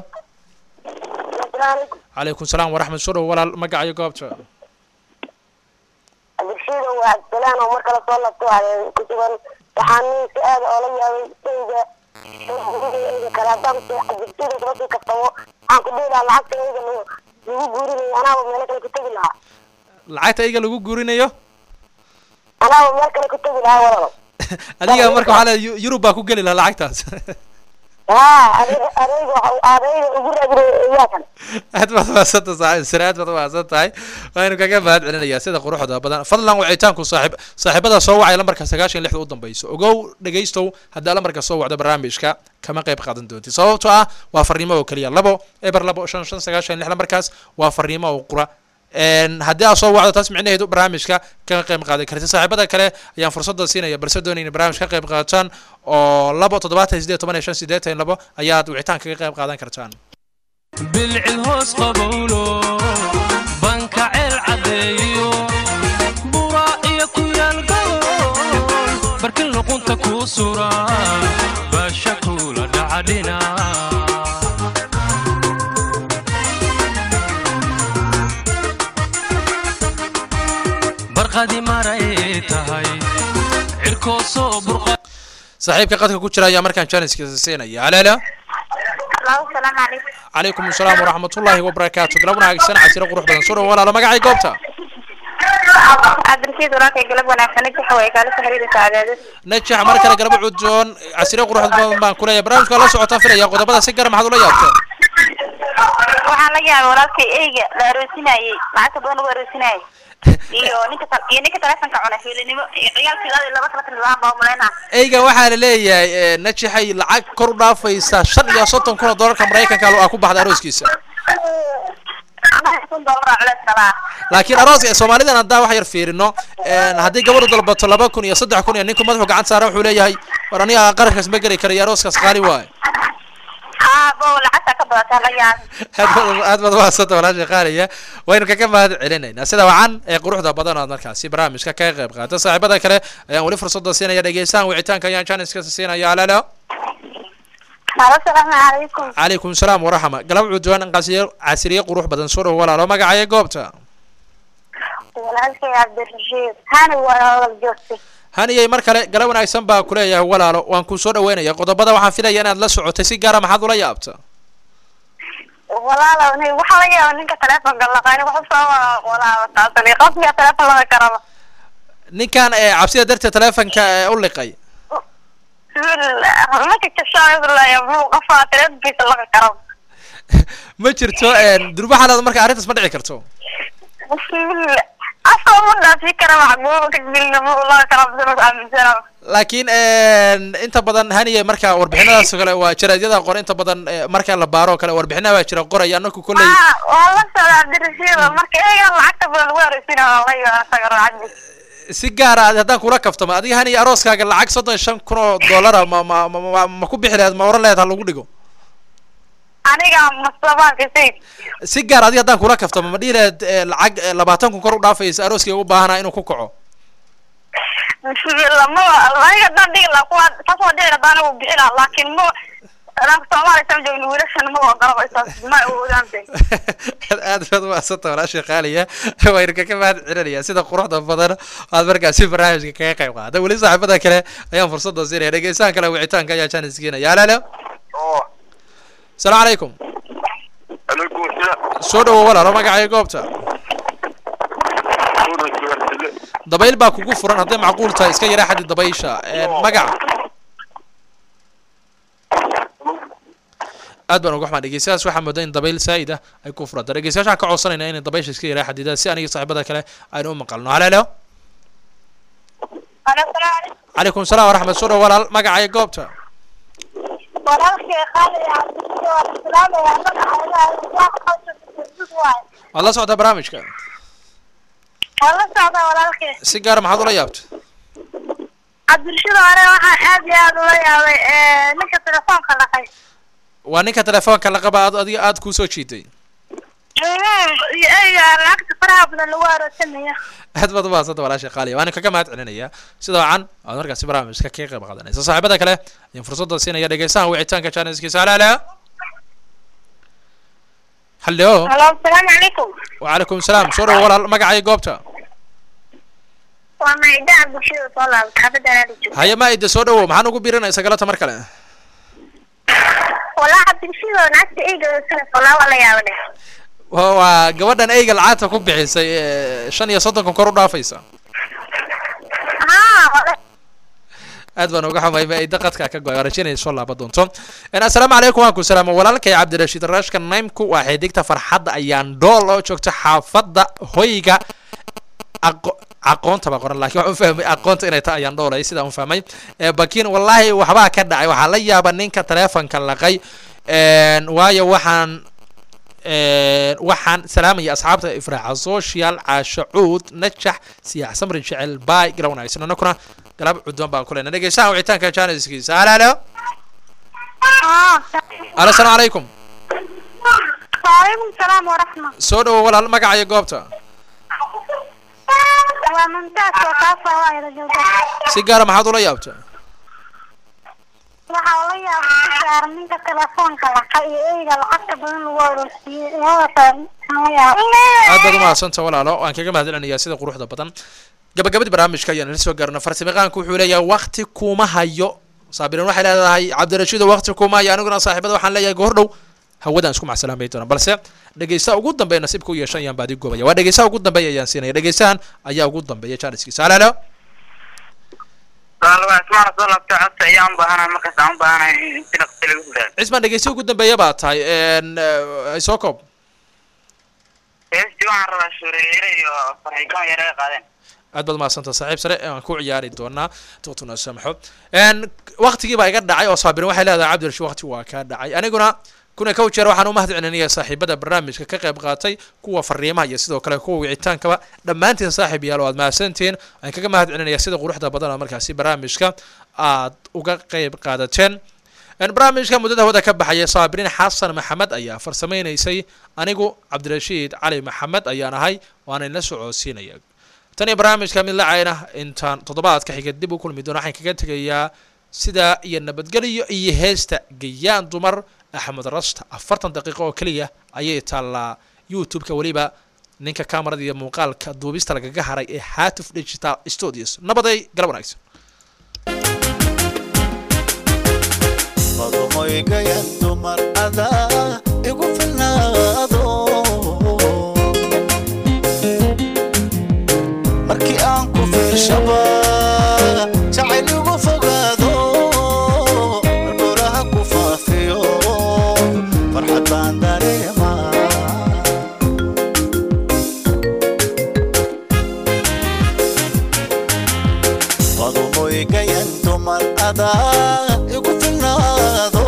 calaykum salaam waraxmat soo dhow walaal magacayo goobta cabdirshiidow waa cabdisalaan oo mar kale soo labto waxaa ku sugan waxaan si aada oola yaabay eyga eyga kale haddaan cabdirshiidow kula sii kaftamo waxaan ku dhihi lahaa lacagta eyga lagu lagu guurinayo anaaba meelo kale ku tegi lahaa lacagta iga lagu guurinayo anaaba meel kale ku tegi lahaa walalo adiga marka waxaa leedahay Yu- yurub baa ku geli lahaa lacagtaas haa adeyga adeyga waxa adeyga ugu raadinayo eyaakan aad baad mahadsantahay saaxiib sare aad baad mahadsan tahay waanu kaga mahad celinayaa sida quruxda badan fadlan wicitaanku saaxiib saaxiibada soo wacay lambarka sagaashan iyo lixda u dambayso ogow dhegaystow haddaa lambarka soo wacdo barnaamijka kama qayb qaadan doonti sababtoo ah waa fariimo oo keliya labo eber labo shan shan sagaashan iyo lix lambarkaas waa fariimo oo qura een haddii aad soo wacdo taas micnaheedu barnaamijka kaga qayb qaadan karti saaxiibada kale ayaan fursadda siinaya balse doonay inay barnaamij ka qayb qaataan oo labo toddobaatan iyo sideed toban iyo shan sideetan iyo labo ayaad wicitaan kaga qayb qaadan kartaan bilcil hoos qabowlo banka ceel caddeeyo buraa iyo ku yaal gobol barkin luqunta kuu sura baasha kuula dhacadhina barqadi maray tahay cirkoosoo burqa saaxiibka qadka ku jira ayaa markaan janiskiisa siinaya haleelo Allahu salaam calaykum. calaykum asalaam waraxmatullaahi wabarakaatu galab wanaagsan casiro qurux badan soo dhow walaalo magacay goobta Cabdirashiid walaalkay galab wanaagsan inta way kala soo xiriiraysaa cadaadis. najax mar kale galabo cudoon casiro qurux badan baan kuleeyahay barnaamijka la socotaan filaya qodobada si gara maxaad ula yaabteen Waxaan la yaabay walaalkay eyga la aroosinayay lacagta badan lagu aroosinayay iyo ninka tal- iyo ninka taleefanka cunay fiilinimo iyo ciyaalkii laba kala tilmaam baa umaleynaa eyga waxaa la leeyahay eh, najaxay lacag kor u dhaafaysa shan iyo soddon kun oo doolarka maraykanka ah ku baxda arooskiisa kun doolar culeys qabaa laakiin arooska soomaalidan haddaan wax yar fiirino een, haddii gabadhu dalbato laba kun iyo saddex kun iyo ninku madaxu gacanta saara wuxuu leeyahay war aniga qarashkaas ma geli karayo arooskaas qaali waaye haa bo lacagta ka badataa la yaabay aad baad- aad baad umahadsanta walaasha qaaliya waynu kaga mahad celinaynaa sida wacan ee quruxda badan oo aad markaasi barnaamijka kaga qayb qaata saaxiibada kale ayaan weli fursadda siinaya dhegeystahan wicitaanka ayaan janiska siinaya alalo asalaamu calaykum calaykum salaam waraxma galab cudwaan qasiyo casiriye qurux badan soo dhow walaalo magacaya goobta walaalkay cabdirashiid hani waa joogtay haniyey mar kale galab wanaagsan baa kuleeyahay walaalo waan ku soo dhaweynaya qodobada waxaan filaya inaad la socotay si gaara maxaad ula yaabta walaalow ni waxaa laga yaaba ninka telefonka laqaani wax usoo walaaba taasani qofkiga telefon laga karaba ninkan ee cabsida darteed teleefonka ee u liqay marka kashaaya muu qofaa telefonkiisa laga karaba ma jirto durba xalaad marka arrintaas ma dhici karto bismillah asoo ma dhaafi kara macbuuba kadibna muu laga karaba sinu aaminsana laakiin inta badan haniye marka warbixinadaas oo kale waa jaraadyada qor inta badan eh, marka la baaro oo kale warbixinaha baa jira qoraya anaku kolley Ah, waa la socda cabdirashiid marka eegan lacagta badan lagu horeysiina waa la yaaba isaga raacadi si gaara ad- haddaan kula kaftamo adiga haniye arooskaaga lacag soddon iyo shan kun oo dollara ma ma ma ma- ma ku bixi lahayd ma oran lahayd ha lagu dhigo aniga masabaanka sayid si gaar adiga haddaan kula kaftamo ma dhihi lahayd eh, lacag eh, labaatan kun kor u dhaafaysa arooskii ugu baahanaa inuu ku kaco bismillah ma aniga hadaan dhigi lahaa kuwa taas waa dhici hadaan anigu bixi lahaa laakiin ma anaga soomaaliya saan joogno wiilashan ma ogolaba isaas ma awoodaan be aad baad umahadsanta walaasha qaaliya waynu kaga mahad celinaya sida quruxda badan aad markaasi barnaamijka kaga qayb qaada weli saaxiibada kale ayaan fursada siinaya dhegeystahan kale wicitaanka ayaa jaanis keenaya halo halo oo asalaamu calaykum alaikum asalaam soo dhawo walaalo magacaayo goobta Suura suwartile dabayl baa kugu furan hadday macquul tahay iska yaraa xaddi dabaysha magaca aad baan uga xumaa dhegeystayaas waxaa moodaa in dabayl saa'id ah ay ku furanta dhegeystayaasha waxaan ka codsanayna inay dabaysha iska yaraa xadidaan si aniga saaxiibada kale aynu u maqalno halo halo calaykum salaam waraxmat soo dhawo walaal magacaayo goobta walaalkay qaali waad la socdaa barnaamijka waa la socdaa walaalkay si gaara maxaad ula yaabta cabdirashiid hore waxaan aad iyo aad ula yaabay ninka telefoonka dhaqay waa ninka telefoonka la qaba aad adiga aad kuu soo jiitay iyo eyga lacagta faraha badan lagu aroosanaya aad baad umahadsanta walaasha qaaliya waana kaga mahad celinaya sida wacan aad markaasi barnaamijka kaga qayb qaadanaysa saaxiibada kale ayaan fursadda siinaya dhegeystahan wicitaanka jaaniskiisa halo halo hallo halo asalaamu calaykum wacalaykum salaam soo dhawo walaal magacaayo goobta waa maida cabdirashiid soo laabta xaafadda anaada joogta haya maida soo dhawo maxaan ugu biirinaysa galata mar kale walaa cabdirashiid oo naagta eyga sana walaa waa la yaaba dheh Wa- waa gabadhan eyga lacagta ku bixisay ee, shan iyo soddon kun kor u dhaafaysa haa wala aad baan uga xumay maida qadka ka go-ay rajaynaya soo laaba doonto En, assalaamu calaykum waan ku salaamo walaalkay cabdirashiid raashka naymku waa xidigta farxadda ayaan dhool oo joogta xaafadda hoyga aqo aqoonta baa qoran laakiin waxaan u fahmay aqoonta inay tahay ayaan dhoolay sidaan u fahmay Eh, bakiin wallaahi waxbaa ka dhacay waxaa la yaaba ninka teleefonka laqay En, waayo waxaan En, waxaan salaamaya asxaabta ifraaca social caasho cuud najax siyaax samri jecel baay gala wanaagsan anakuna galab cudwan baan ku leenay dhegeystaha wicitaanka jaaniskiisa halo halo halo asalaamu calaykum waalaikum salaam waraxma soo dhawo walaal magacayo goobta waa mumtaas oo kaasoo waa ila jooga si gaara maxaad ula yaabta waxaa la yaaba si gaar ninka telefoonka laqa iyo eyga lacagta badan lagu aroosiyey labadaas la yaaba aad baad umahadsanta walaalo waan kaga mahad celinayaa sida quruxda badan gabagabadii barnaamijka ayaan ila soo gaarna farsamayaqaanku wuxuu leeyahay wakti kuma hayo saabirin waxay leedahay cabdirashiido wakti kuma hayo aniguna saaxiibada waxaan leeyahay goor dhow hawadaan isku macsalaamay doona balse dhegeystaha ugu dambeeya nasiibka u yeeshan ayaan baadi goobaya waa dhegeystaha ugu dambeeya ayaan siinaya dhegeystahan ayaa ugu dambeeya jaaniskiisa halo halo Walaal ismaan soo laabtay codsi ayaan u baahanahay markaas aan u baahanahay in si dhaqsi lagu gudaado. cismaan dhegeystaha ugu dambeeya baa tahay En, eh, soo koob Heestii waxaan rabaa suuriyeyre iyo farxikaan yare ay qaadeen. aad baad umahadsanta saaxiib sare aan ku ciyaari doonaa dootuna samxo n waktigii baa iga dhacay oo saabirin waxay leedahay cabdirashiid wakti waa kaa dhacay aniguna kuna kow jeer waxaan u mahad celinaya saaxiibada barnaamijka ka qayb qaatay kuwa fariimaha iyo sidoo kale kuwa wicitaankaba dhammaantiin saaxiib yaal oo aad mahadsantihiin aan kaga mahad celinaya sida quruxda badan oo markaasi barnaamijka aad uga qayb qaadateen En barnaamijka muddada hawada ka baxaya saabirin xasan maxamed ayaa farsameynaysay anigu cabdirashiid cali maxamed ayaan ahay waana ila socodsiinaya tan iyo barnaamijka mid lacayna intaan toddobaadka xiga dib u kulmi doono waxaan kaga tegayaa sidaa iyo nabadgelyo iyo heesta gayaan dumar axmed rasta afartan daqiiqo oo keliya ayay taallaa youtube-ka weliba ninka kamarada iyo muuqaalka duubista lagaga haray ee hatif digital studios nabaday galab wanaagsan madumoygayan dumar adaa igu filnaa adaa igu filnaado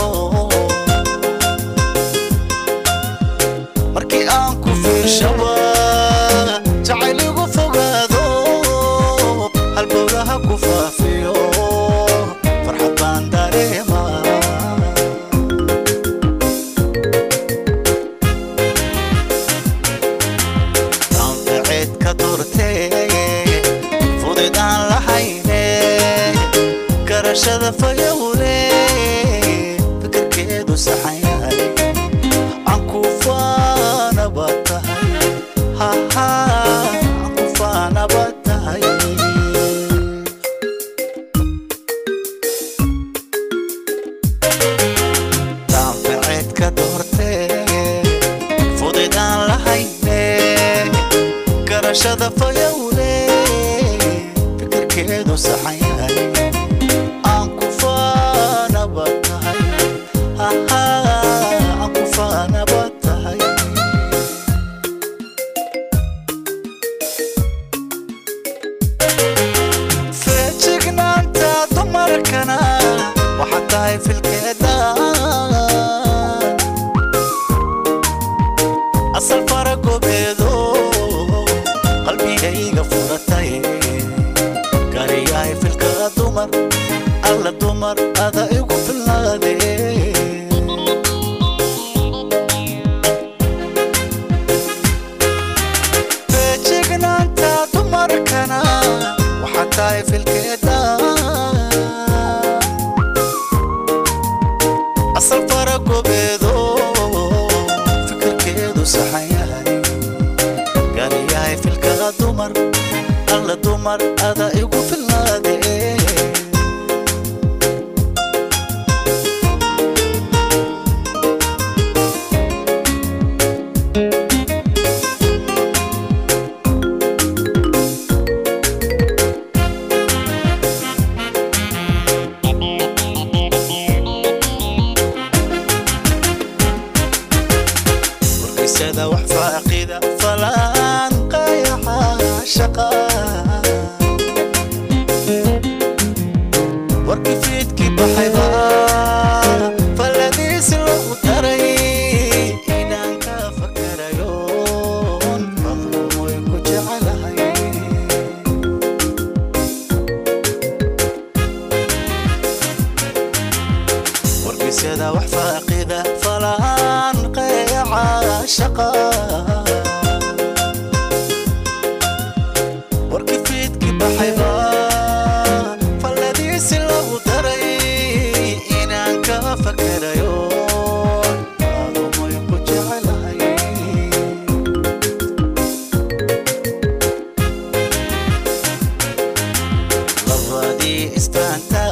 markii aan ku fiirshaba jacayl igu fogaado halbowlaha ku faafiyo farxad baan dareemaa anfaceed ka durtee fudid aan lahayne garashada fayowle fikirkeedu saxan yahay aan ku faanaba tahay haha aan ku faanaba tahay anfaceed ka doortee fudid aan lahayne garashada fayowle fikirkeedu saxan yahay aan ku faanaba tahay haha aan ku faanaba tahay feejignaanta dumarkana waxaa tahay filkeeda asal fara gobeedo qalbigayga furatay gariyahay filka dumar alla dumar ada igu filnaade feejignaanta dumarkana waxaa tahay filkeeda asal fara gobeedo fikirkeedu saxan yahay gariyahay filka dumar alla dumar ada igu filnaade warkaysada wax faaqida falaan qayaxa shaqa warkii fiidkii baxayba falladiisi lagu daray inaan ka fakarayo fadlumoy ku jecelahay wargeysyada wax faaqida falaan qayaca shaqa warkii fiidkii baxayba falladiisi lagu daray inaan ka fakarayo adumoy ku jecelahay labadii isfahantaa